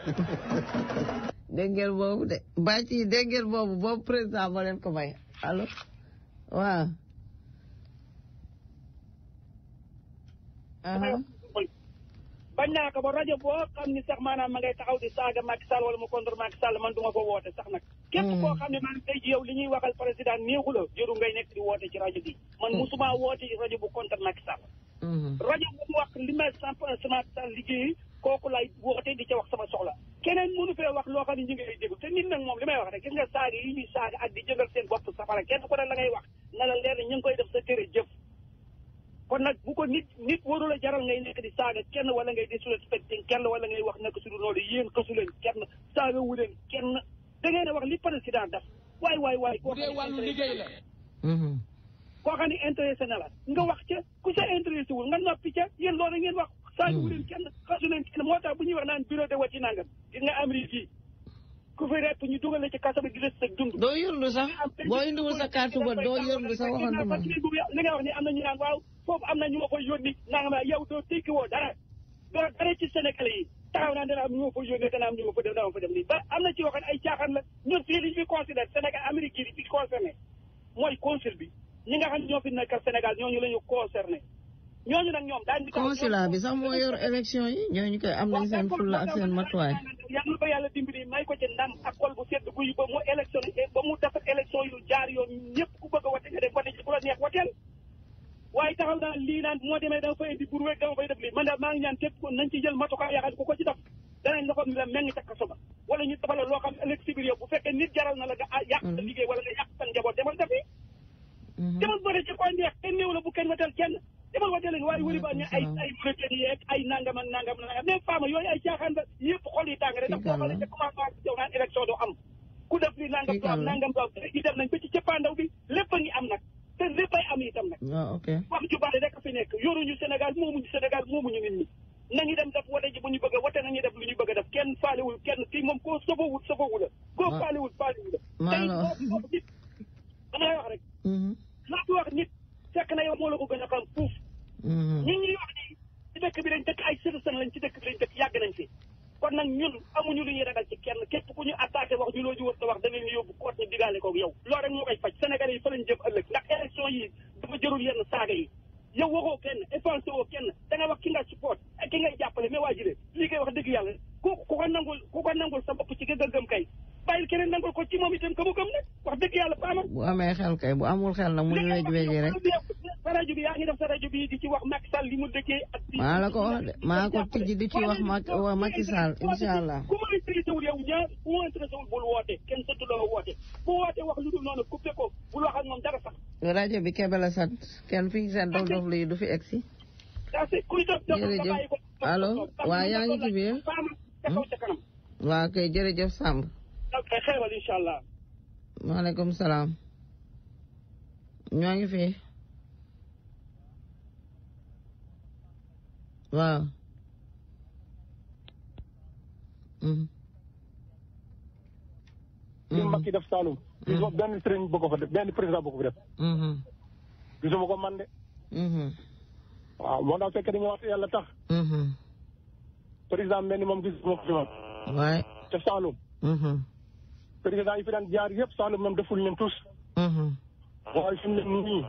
A: dégg ngeen boobu de bàcc yi dégg ngeen boobu boobu président moo leen ko may allo waaw
C: bañ naa ko ba rajo boo xam ni sax maanaam ma ngay taxaw di saaga Macky Sall wala mu contre Macky Sall man duma ko woote sax nag képp koo xam ne maanaam tey ji yow li ñuy waxal président néexu la jëru ngay nekk di woote ci rajo bi man musuma woote ci rajo bu contre Macky Sall rajo bu mu wax li ma samp sama Sall liggéey kooku lay woote di ca wax sama soxla keneen mënu fee wax loo xam ne ñu ngi lay déglu te nit nag moom li may wax rek gis nga saaga yi ñuy saaga ak di jëngal seen bopp safara kenn ku ne la ngay wax na la leer ne ñu ngi koy def sa tere jëf kon nag bu ko nit nit warul a jaral ngay nekk di saaga kenn wala ngay disrespecté kenn wala ngay wax nekk su du noonu yéen xasu leen kenn saaga wu leen kenn da ngeen a wax li président def waay waay waay koo xam ne wàllu liggéey la koo xam ne intéressé na la nga wax ca ku sa intéressé wul nga noppi ca yéen loolu ngeen wax saaga wu leen kenn xasu leen kenn moo tax bu ñuy wax naan bureau de wati nangam gis nga Amérique yi ku fi repp ñu dugal la ci kaso bi di des sa dund
A: doo yërlu sax boo indiwul sa carte ba doo yërlu sax waxantuma
C: li nga wax ni am na ñu naan waaw foofu am na ñu ma koy yónni nanga ma yow doo tekki woo dara doo dara ci Sénégalais yi taxaw naa dana am ñu ma fa yónnee dana am ñu ma fa def dana ma fa def lii ba am na ci yoo xam ne ay caaxaan la ñun fii li fi considéré Sénégal Amérique yi fi concerné mooy consul bi ñi nga xam ne ñoo fi nekkal Sénégal ñooñu la ñu concerné ñooñu nag ñoom daañu
A: consulat bi sax moo yor élection yi ñooñu koy am nañ seen fulla ak seen matuwaay
C: yàlla ba yàlla dimbali may ko ci ndam ak xol bu sedd guy ba mu élection ba mu def élection yu jaar yoon ñëpp ku bëgg a wote nga dem wote ci ku la neex woteel waaye taxaw naa lii naan moo demee dama fay indi pour wéeg dama fay def lii man daal maa ngi ñaan képp nañ ci jël matukaay yaxal ku ko ci def danañ la ko la meng ca kaso ba wala ñu defal loo xam ëllëg si biir yow bu fekkee nit jaral na la nga yàq sa liggéey wala nga yàq sa njaboot demal defi demal bëri ci koy neex kenn néew la bu kenn woteel kenn demal woteel leen waaye wëri ba ñu ay ay mauritanie yeeg ay nangam ak nangam nangam mais faama yooyu ay caaxaan la yëpp xol yi tàng rek ndax boo xoolee ca commencement yow naan élection du am ku def li nangam du am nangam du am i dem nañ ba ci cëppaandaw bi lépp a ngi am nag te léppay am itam nag wax ju bari rek fi nekk yoruñu Sénégal moomuñu Sénégal moomuñu nit ñi nañu dem def wote ji bu ñu bëgg a wote nañu def lu ñu bëgg a def kenn faalewul kenn kii moom koo sobowul sobowu la koo faalewul faalewul la tey boo wax nit damay wax rek loo fi wax nit fekk na yow moo la ko gën a xam fuuf ñi ñuy wax ni ci dëkk bi lañ dëkk ay citoyen lañ ci dëkk bi lañ dëkk yàgg nañ fi kon nag ñun amuñu lu ñuy ragal ci kenn képp ku ñu attaqué wax ñu loo ji wër ta wax da leen yóbbu koot ñu digaale koog yow loolu rek moo koy faj Sénégalais yi fa lañ jëm ëllëg ndax élection yi dafa jërul yenn saaga yi yow waxoo kenn effacé woo kenn da nga wax ki nga support ak ki ngay jàppale mais waa jile lii koy wax dëgg yàlla ku ku ko nangul ku ko nangul sa bopp ci gëgg gëm kay bàyyil keneen nangul ko ci moom itam ka mu gëm nag wax dëgg yàlla paama
A: bu amee xel kay bu amul xel nag muy wej weji rek
C: sa rajo bi yaa ngi def sa rajo bi di ci wax Macky Sall li mu dëkkee ak
A: maa la ko wax de maa ko tijji di ci wax ma Macky Sall incha allah
C: ku ma intéressé wul yow ñaar ku ma intéressé wul bul woote kenn sëttu loo woote bu woote wax lu dul noonu coupé ko bul wax ak moom dara sax
A: rajo bi kebe la sant kenn fi seen dof dof lii du fi egsi jërëjëf allo waa yaa ngi ci biir waa kay jërëjëf Samb
C: ok xeewal incha allah
A: maaleykum salaam ñoo ngi fi waaw
J: li Macky def Saloum gisuma benn sëriñ bëgg ko fa def benn président bëgg ko fa def gisuma ko man de waaw moo tax fekk dañuy wax yàlla tax président mel ni moom gisuma ko fi moom
A: waay
J: te Saloum président yi fi daan jaar yëpp Saloum moom deful leen tous waaye fi mu ne nii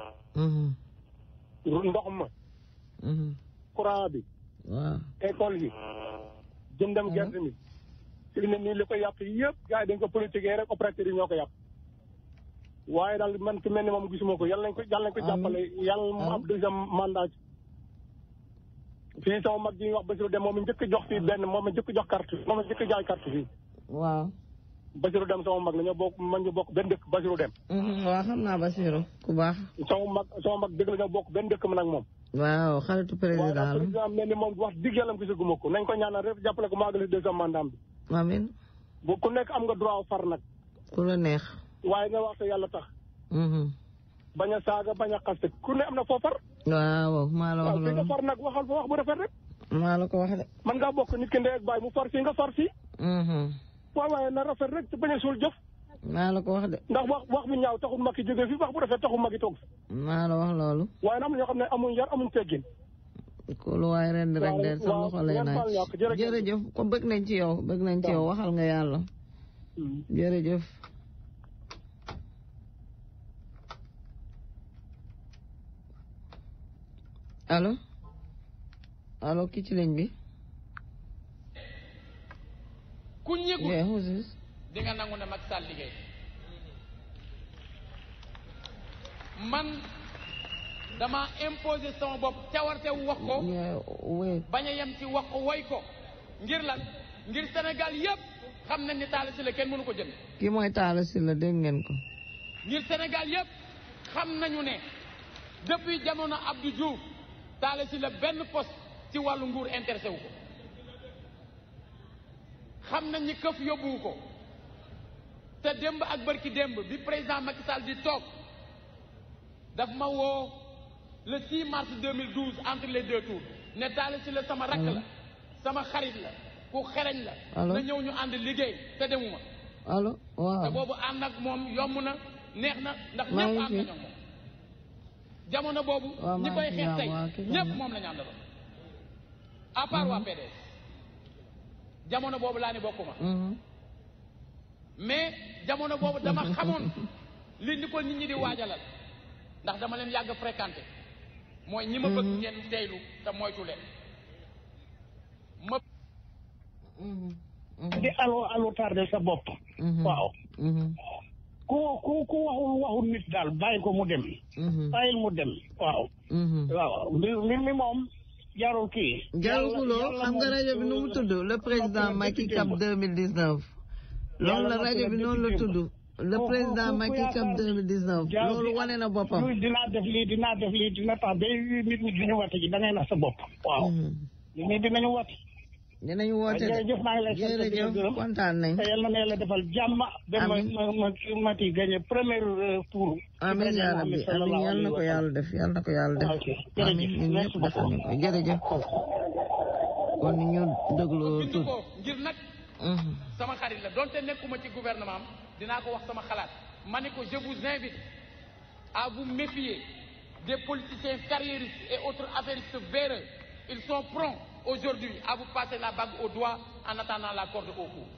J: ndox ma courant bi
A: waaw
J: école yi jëndam gerte mi fi ne nii li ko yàq yëpp gars yi dañ ko politique rek opérateur yi ñoo ko yàq waaye daal man ki mel ni moom gisuma ko yàlla nañ ko yàlla nañ ko jàppale yàlla mu am deuxième mandat fii sama mag ji ñuy wax Basirou Dem moom njëkk jox fii benn moom njëkk jox carte moom njëkk jaay carte fii
A: waaw
J: Basirou Dem sama mag la ñoo bokk man ñu bokk benn dëkk Basirou Dem
A: waaw xam naa Basirou ku baax
J: sama mag sama mag dëgg la ñoo bokk benn dëkk man ak moom
A: waaw xaritu président la
J: président mel ni moom wax digg yàlla gisaguma ko nañ ko ñaanal rek jàppale ko maagali deuxième mandat bi
A: amin
J: bu ku nekk am nga droit far nag
A: ku la neex
J: waaye nga wax te yàlla tax bañ a saaga bañ a xaste ku ne am na foo far
A: waaw maa la wax
J: waaw fi nga
A: loolu
J: far nag waxal fa wax bu rafet rek
A: maa la ko wax de
J: man ngaa bokk nit ki ndey ak baay mu far fii nga far fii waaw waaye na rafet rek te bañ a suul jëf
A: maa la ko wax de
J: ndax wax wax bu ñaaw taxul mag ki jógee fi wax bu rafet taxul mag ki toog fi
A: maa la wax loolu
J: waaye na am na ñoo xam ne amuñ yar amuñ teggin
A: ku lu waay ren rek de sa loxo lay naaj jërëjëf ko bëgg nañ ci yow bëgg nañ ci yow waxal nga yàlla jërëjëf allo allo ki ci ligne bi
L: ku ñëgul
A: yeah who's this
L: di nga nangu ne Macky Sall liggéey man dama imposé sama bopp cawarte wax ko bañ a yem ci wax ko woy ko ngir lan ngir Sénégal yëpp xam nañ ni Talla Sylla kenn mënu ko jënd
A: ki mooy Talla Sylla dégg ngeen ko
L: ngir Sénégal yëpp xam nañu ne depuis jamono Abdou Diouf Talla Sylla benn poste ci wàllu nguur intéressé wu ko xam nañ ni këf yóbbuwu ko te démb ak bërki démb bi président Macky Sall di toog daf ma woo le 6 mars 2012 entre les deux tours ne Talla Sylla sama rakk la sama xarit la ku xereñ la
A: Allô
L: na ñëw ñu ànd liggéey te demuma
A: allo waaw
L: te boobu ànd ak moom yomb na neex na ndax
A: maa
L: ñëpp
A: ngi
L: ànd
A: fi.
L: nañu ak moom jamono boobu
A: waaw
L: ñi
A: maa
L: koy
A: ngi fi,
L: xeex
A: waaw,
L: tey
A: waaw, kii
L: ñëpp
A: xam na.
L: moom la ñu àndaloon à part waa PDS jamono boobu laa ni bokkuma mais jamono boobu dama xamoon li ni ko nit ñi di waajalal ndax dama leen yàgg fréquenté mooy ñi ma bëgg ngeen teylu te moytu leen ma
M: di aloo aloo tardé sa bopp waaw ku ku ku waxul waxul nit daal bàyyi ko mu dem bàyyil mu dem waaw waaw mbir mbir mi moom jarul kii
A: jarul kuloo xam nga rajo bi nu mu tudd le président Macky Cap 2019 loolu la rajo bi noonu la tudd le président Macky Cap 2019 loolu wane na boppam
M: dinaa def lii dinaa def lii dina tax ba nit ñi duñu wate ji da ngay nax sa bopp waaw nit ñi dinañu wate
A: dinañu woote de
M: jërëjëf maa ngi lay sant di la gërëm
A: kontaan nañ
M: te yal na yàlla defal jàmm ba ma ma ma ti gagné premier tour
A: amiin yaa rabbi amiin yal na ko yàlla def yal na ko yàlla def amiin ñun ñëpp defal nañ ko jërëjëf kon ñu déglu tur
L: ngir nag sama xarit la donte nekkuma ci gouvernement am dinaa ko wax sama xalaat ma ne ko je vous invite à vous méfier des politiciens carriéristes et autres affairistes véreux ils sont prompts aujourd'hui à vous passer la bague au doigt en attendant la corde au cou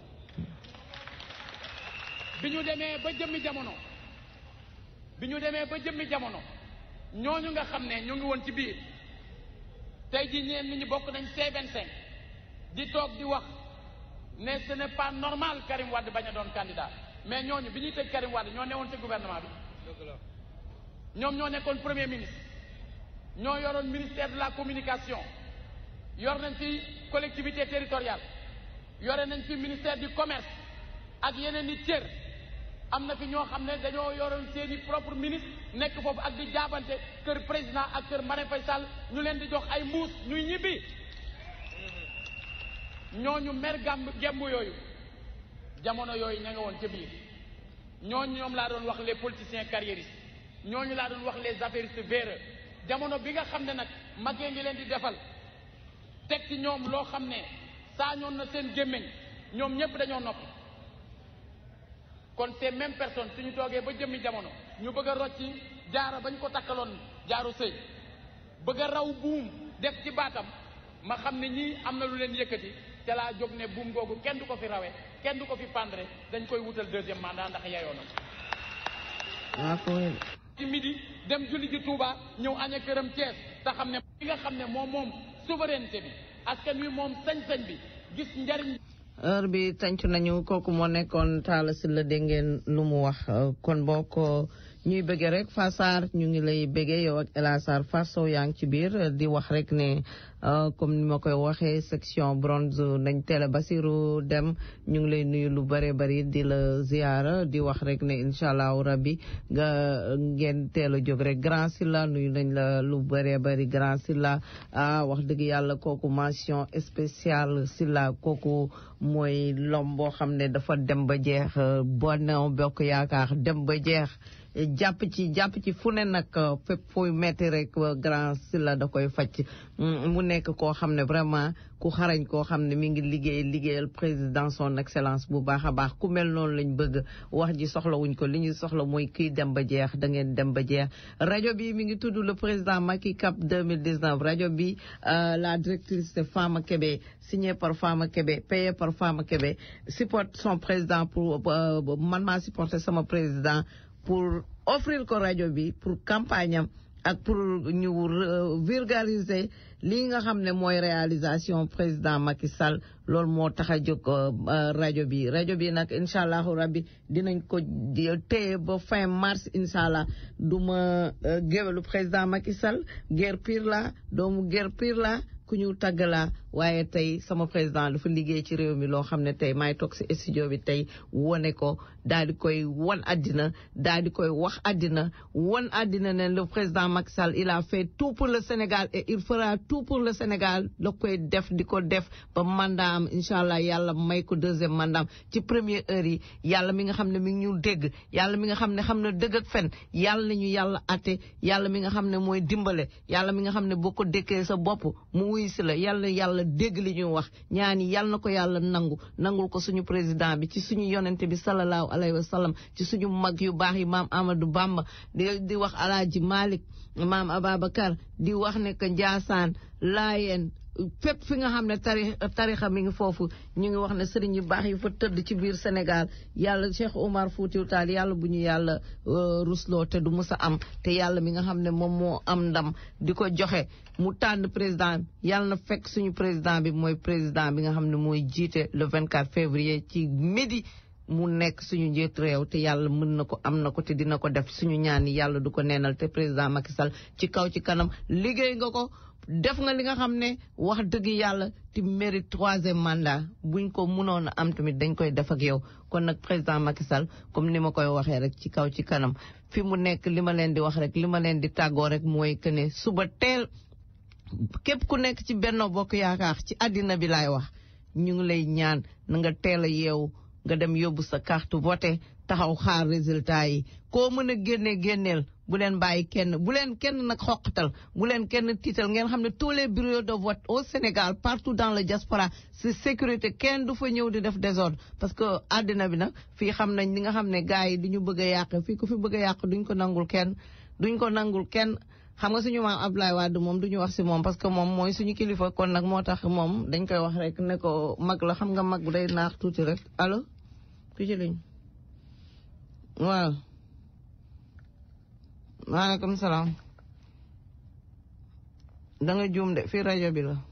L: bi ñu demee ba jëmmi jamono bi ñu demee ba jëmmi jamono ñooñu nga xam ne ñu ngi woon ci biir tey jii ñeen nit ñi bokk nañ C25 di toog di wax ne ce n'est pas normal Karim Wade bañ a doon candidat mais ñooñu bi ñuy tëj Karim Wade ñoo newoon ci gouvernement bi ñoom ñoo nekkoon premier ministre ñoo yoroon ministère de la communication yor nañ fi collectivité territoriale yore nañ fi ministère du commerce ak yeneen i cër am na fi ñoo xam ne dañoo yoroon seen i propre ministre nekk foofu ak di jaabante kër président ak kër Marème Faye Sall ñu leen di jox ay mbuus ñuy ñibbi ñooñu mer gàmb gemb yooyu jamono yooyu ña nga woon ca biir ñooñu ñoom laa doon wax les politiciens carriéristes ñooñu laa doon wax les affairistes véreux jamono bi nga xam ne nag magee ngi leen di defal teg ci ñoom loo xam ne saañoon na seen gémmiñ ñoom ñëpp dañoo noppi kon ces mêmes personnes suñu toogee ba jëmmi jamono ñu bëgg a rocci jaaro bañ ko takkaloon jaaru sëy bëgg a raw buum def ci baatam ma xam ne ñii am na lu leen yëkkati ca laa jóg ne buum googu kenn du ko fi rawe kenn du ko fi pendre dañ koy wutal deuxième mandat ndax yeyoo na ci midi dem julli ji Touba ñëw aña këram Thiès te xam ne bi nga xam ne moom moom souveraineté bi askan wi moom sañ-sañ bi gis njariñ
A: heure bi tànc nañu kooku moo nekkoon Talla Sylla dégg ngeen lu mu wax kon boo ko ñuy bëggee rek Fassar ñu ngi lay bëggee yow ak El Hasar Fasso yaa ngi ci biir di wax rek ne comme ni ma koy waxee section bronze nañ teel a Basiru dem ñu ngi lay nuyu lu bare bari di la ziara di wax rek ne incha allahu rabbi nga ngeen teel a jóg rek Grand Sylla nuyu nañ la lu bare bari Grand Sylla ah wax dëgg yàlla kooku mention spéciale Sylla kooku mooy lom boo xam ne dafa dem ba jeex Benno Bokk Yaakaar dem ba jeex jàpp ci jàpp ci fu ne nag fépp fooy metti rek Grand Sylla da koy faj mu nekk koo xam ne vraiment ku xarañ koo xam ne mi ngi liggéey liggéeyal président son excellence bu baax a baax ku mel noonu lañ bëgg wax ji soxla wuñ ko li ñu soxla mooy kii dem ba jeex da ngeen dem ba jeex rajo bi mi ngi tudd le président Macky Cap 2019 rajo bi la directrice c'est Fama Kébé signé par Fama Kébé payé par Fama Kébé supporte son président pour man maa supporté sama président pour offrir ko rajo bi pour campagne am ak pour ñu vulgariser lii nga xam ne mooy réalisation président Macky Sall loolu moo tax a jóg rajo bi rajo bi nag incha allahu rabbi dinañ ko téye ba fin mars incha allah du ma géwélu président Macky Sall guerre pire la doomu guerre pire la ku ñu tàgg laa waaye tey sama président dafa liggéey ci réew mi loo xam ne tey maay toog si studio bi tey wone ko daal di koy wan àddina daal di koy wax àddina wan àddina ne le président Macky Sall il a fait tout pour le Sénégal et il fera tout pour le Sénégal da koy def di ko def ba mandat am incha allah yàlla may ko deuxième mandat am ci première heure yi yàlla mi nga xam ne mi ngi ñu dégg yàlla mi nga xam ne xam na dëgg ak fen yàlla nañu yàlla atte yàlla mi nga xam ne mooy dimbale yàlla mi nga xam ne boo ko dékkee sa bopp mu wuy si la yàlla yàlla dégg li ñuy wax ñaani yàlla na ko yàlla nangu nangul ko suñu président bi ci suñu yonente bi sallallahu alayhi wa sallam ci suñu mag yu baax yi maam Amadou Bamba di di wax alaaji Malick maam Ababacar di wax ne que Njaasaan Laayeen fépp fi nga xam ne tari tarixa mi ngi foofu ñu ngi wax ne sëriñ yu baax yi fa tëdd ci biir Sénégal yàlla Cheikh Oumar Foutiou Tall yàlla bu ñu yàlla rusloo te du mus a am te yàlla mi nga xam ne moom moo am ndam di ko joxe mu tànn président yàlla na fekk suñu président bi mooy président bi nga xam ne mooy jiite le 24 février ci midi mu nekk suñu njiit réew te yàlla mën na ko am na ko te dina ko def suñu ñaan yi yàlla du ko neenal te président Macky Sall ci kaw ci kanam liggéey nga ko def nga li nga xam ne wax dëgg yàlla ti mérite troisième mandat buñ ko mënoon a am tamit dañ koy def ak yow kon nag président Macky Sall comme ni ma koy waxee rek ci kaw ci kanam fi mu nekk li ma leen di wax rek li ma leen di tàggoo rek mooy que ne suba teel képp ku nekk ci Benno Bokk Yaakaar ci àddina bi laay wax ñu ngi lay ñaan na nga teel a yeewu nga dem yóbbu sa carte voté taxaw xaar résultat yi koo mën a génne génneel bu leen bàyyi kenn bu leen kenn nag xoqatal bu leen kenn tiital ngeen xam ne tous les bureaux de vote au Sénégal partout dans le diaspora c'est sécurité kenn du fa ñëw di def désordre parce que àddina bi nag fii xam nañ li nga xam ne gars yi du ñu bëgg a yàq fii ku fi bëgg a yàq duñ ko nangul kenn duñ ko nangul kenn xam nga suñu maam Abdoulaye Wade moom duñu wax si moom parce que moom mooy suñu kilifa kon nag moo tax moom dañ koy wax rek ne ko mag la xam nga mag bu day naax tuuti rek allo ku ci liñ waaw maaleykum salaam da nga juum de fii rajo bi la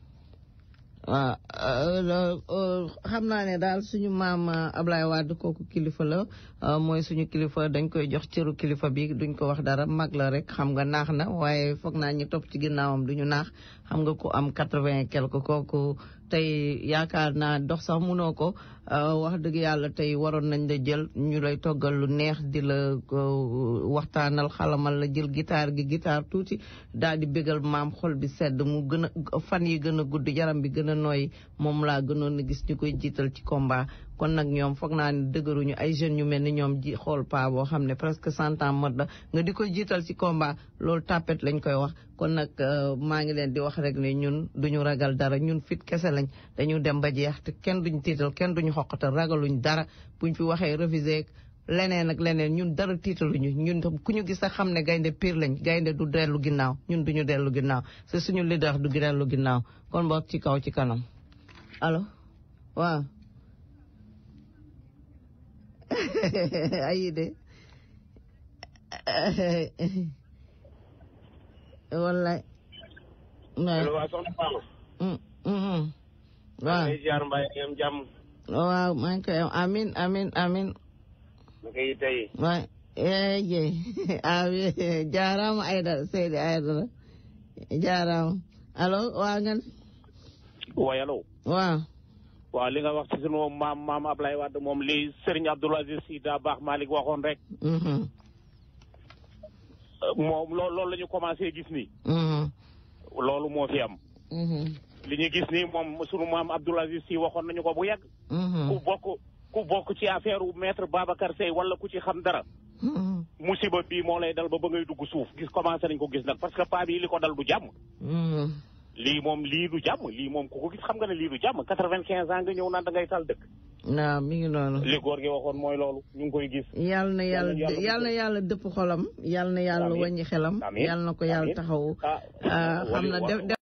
A: waaw xam naa ne daal suñu maam Ablaye Wade kooku kilifa la mooy suñu kilifa dañ koy jox cëru kilifa bi duñ ko wax dara mag la rek xam nga naax na waaye foog naa ñi topp ci ginnaawam duñu naax xam nga ku am quatre-vingt quelque kooku tey yaakaar naa dox sax munoo ko wax dëgg yàlla tey waroon nañ la jël ñu lay toggal lu neex di la waxtaanal xalamal la jël gitaar gi gitaar tuuti daal di bégal maam xol bi sedd mu gën a fan yi gën a gudd yaram bi gën a nooy moom laa gënoon a gis ñu koy jiital ci combat kon nag ñoom foog naa ne dëgëruñu ay jeunes yu mel ni ñoom ji xool pa boo xam ne presque cent ans mot na nga di ko jiital ci combat loolu tapet lañ koy wax kon nag maa ngi leen di wax rek ne ñun duñu ragal dara ñun fit kese lañ dañu dem ba jeex te kenn duñu tiital kenn duñu xoqatal ragaluñ dara buñ fi waxee révisé leneen ak leneen ñun dara tiitaluñu ñun tam ku ñu gis sax xam ne gaynde pire lañ gaynde du dellu ginnaaw ñun duñu dellu ginnaaw c'est suñu leader du dellu ginnaaw kon boog ci kaw ci kanam allo waaw ayi de wallaay
G: allo waa soxna Fama
A: waaw
G: ngay ziar mbay am jàmm
A: waaw maa ngi koy amin amin amin
G: na koy tey
A: waay eje awi jaarama ayda seydi ayda jaarama allo waa ngan
F: waaye allo
A: waaw
F: waaw li nga wax ci sunu maam maam Ablaye Wade moom li Serigne Abdoul Aziz Sy Dabakh Malick waxoon rek moom loolu loolu la ñu commencé gis nii loolu moo fi am li ñu gis nii moom sunu maam Abdoul Aziz Sy waxoon nañu ko bu yàgg ku bokk ku bokk ci affaire u maître Babacar Seye wala ku ci xam dara musiba bii moo lay dal ba ba ngay dugg suuf gis commencé nañ ko gis nag parce que paa bi li ko dal du jàmm lii moom lii du jàmm lii moom ku ko gis xam nga ne lii du jàmm quatre-vingt-quinze ans nga ñëw naan da ngay tal dëkk
A: waaw mi ngi noonu
F: li góor gi waxoon mooy loolu ñu ngi koy gis
A: yàlla na yàlla yàlla na yàlla dëpp xolam yàlla na yàlla wàññi xelam yàlla na ko yàlla taxaw xam na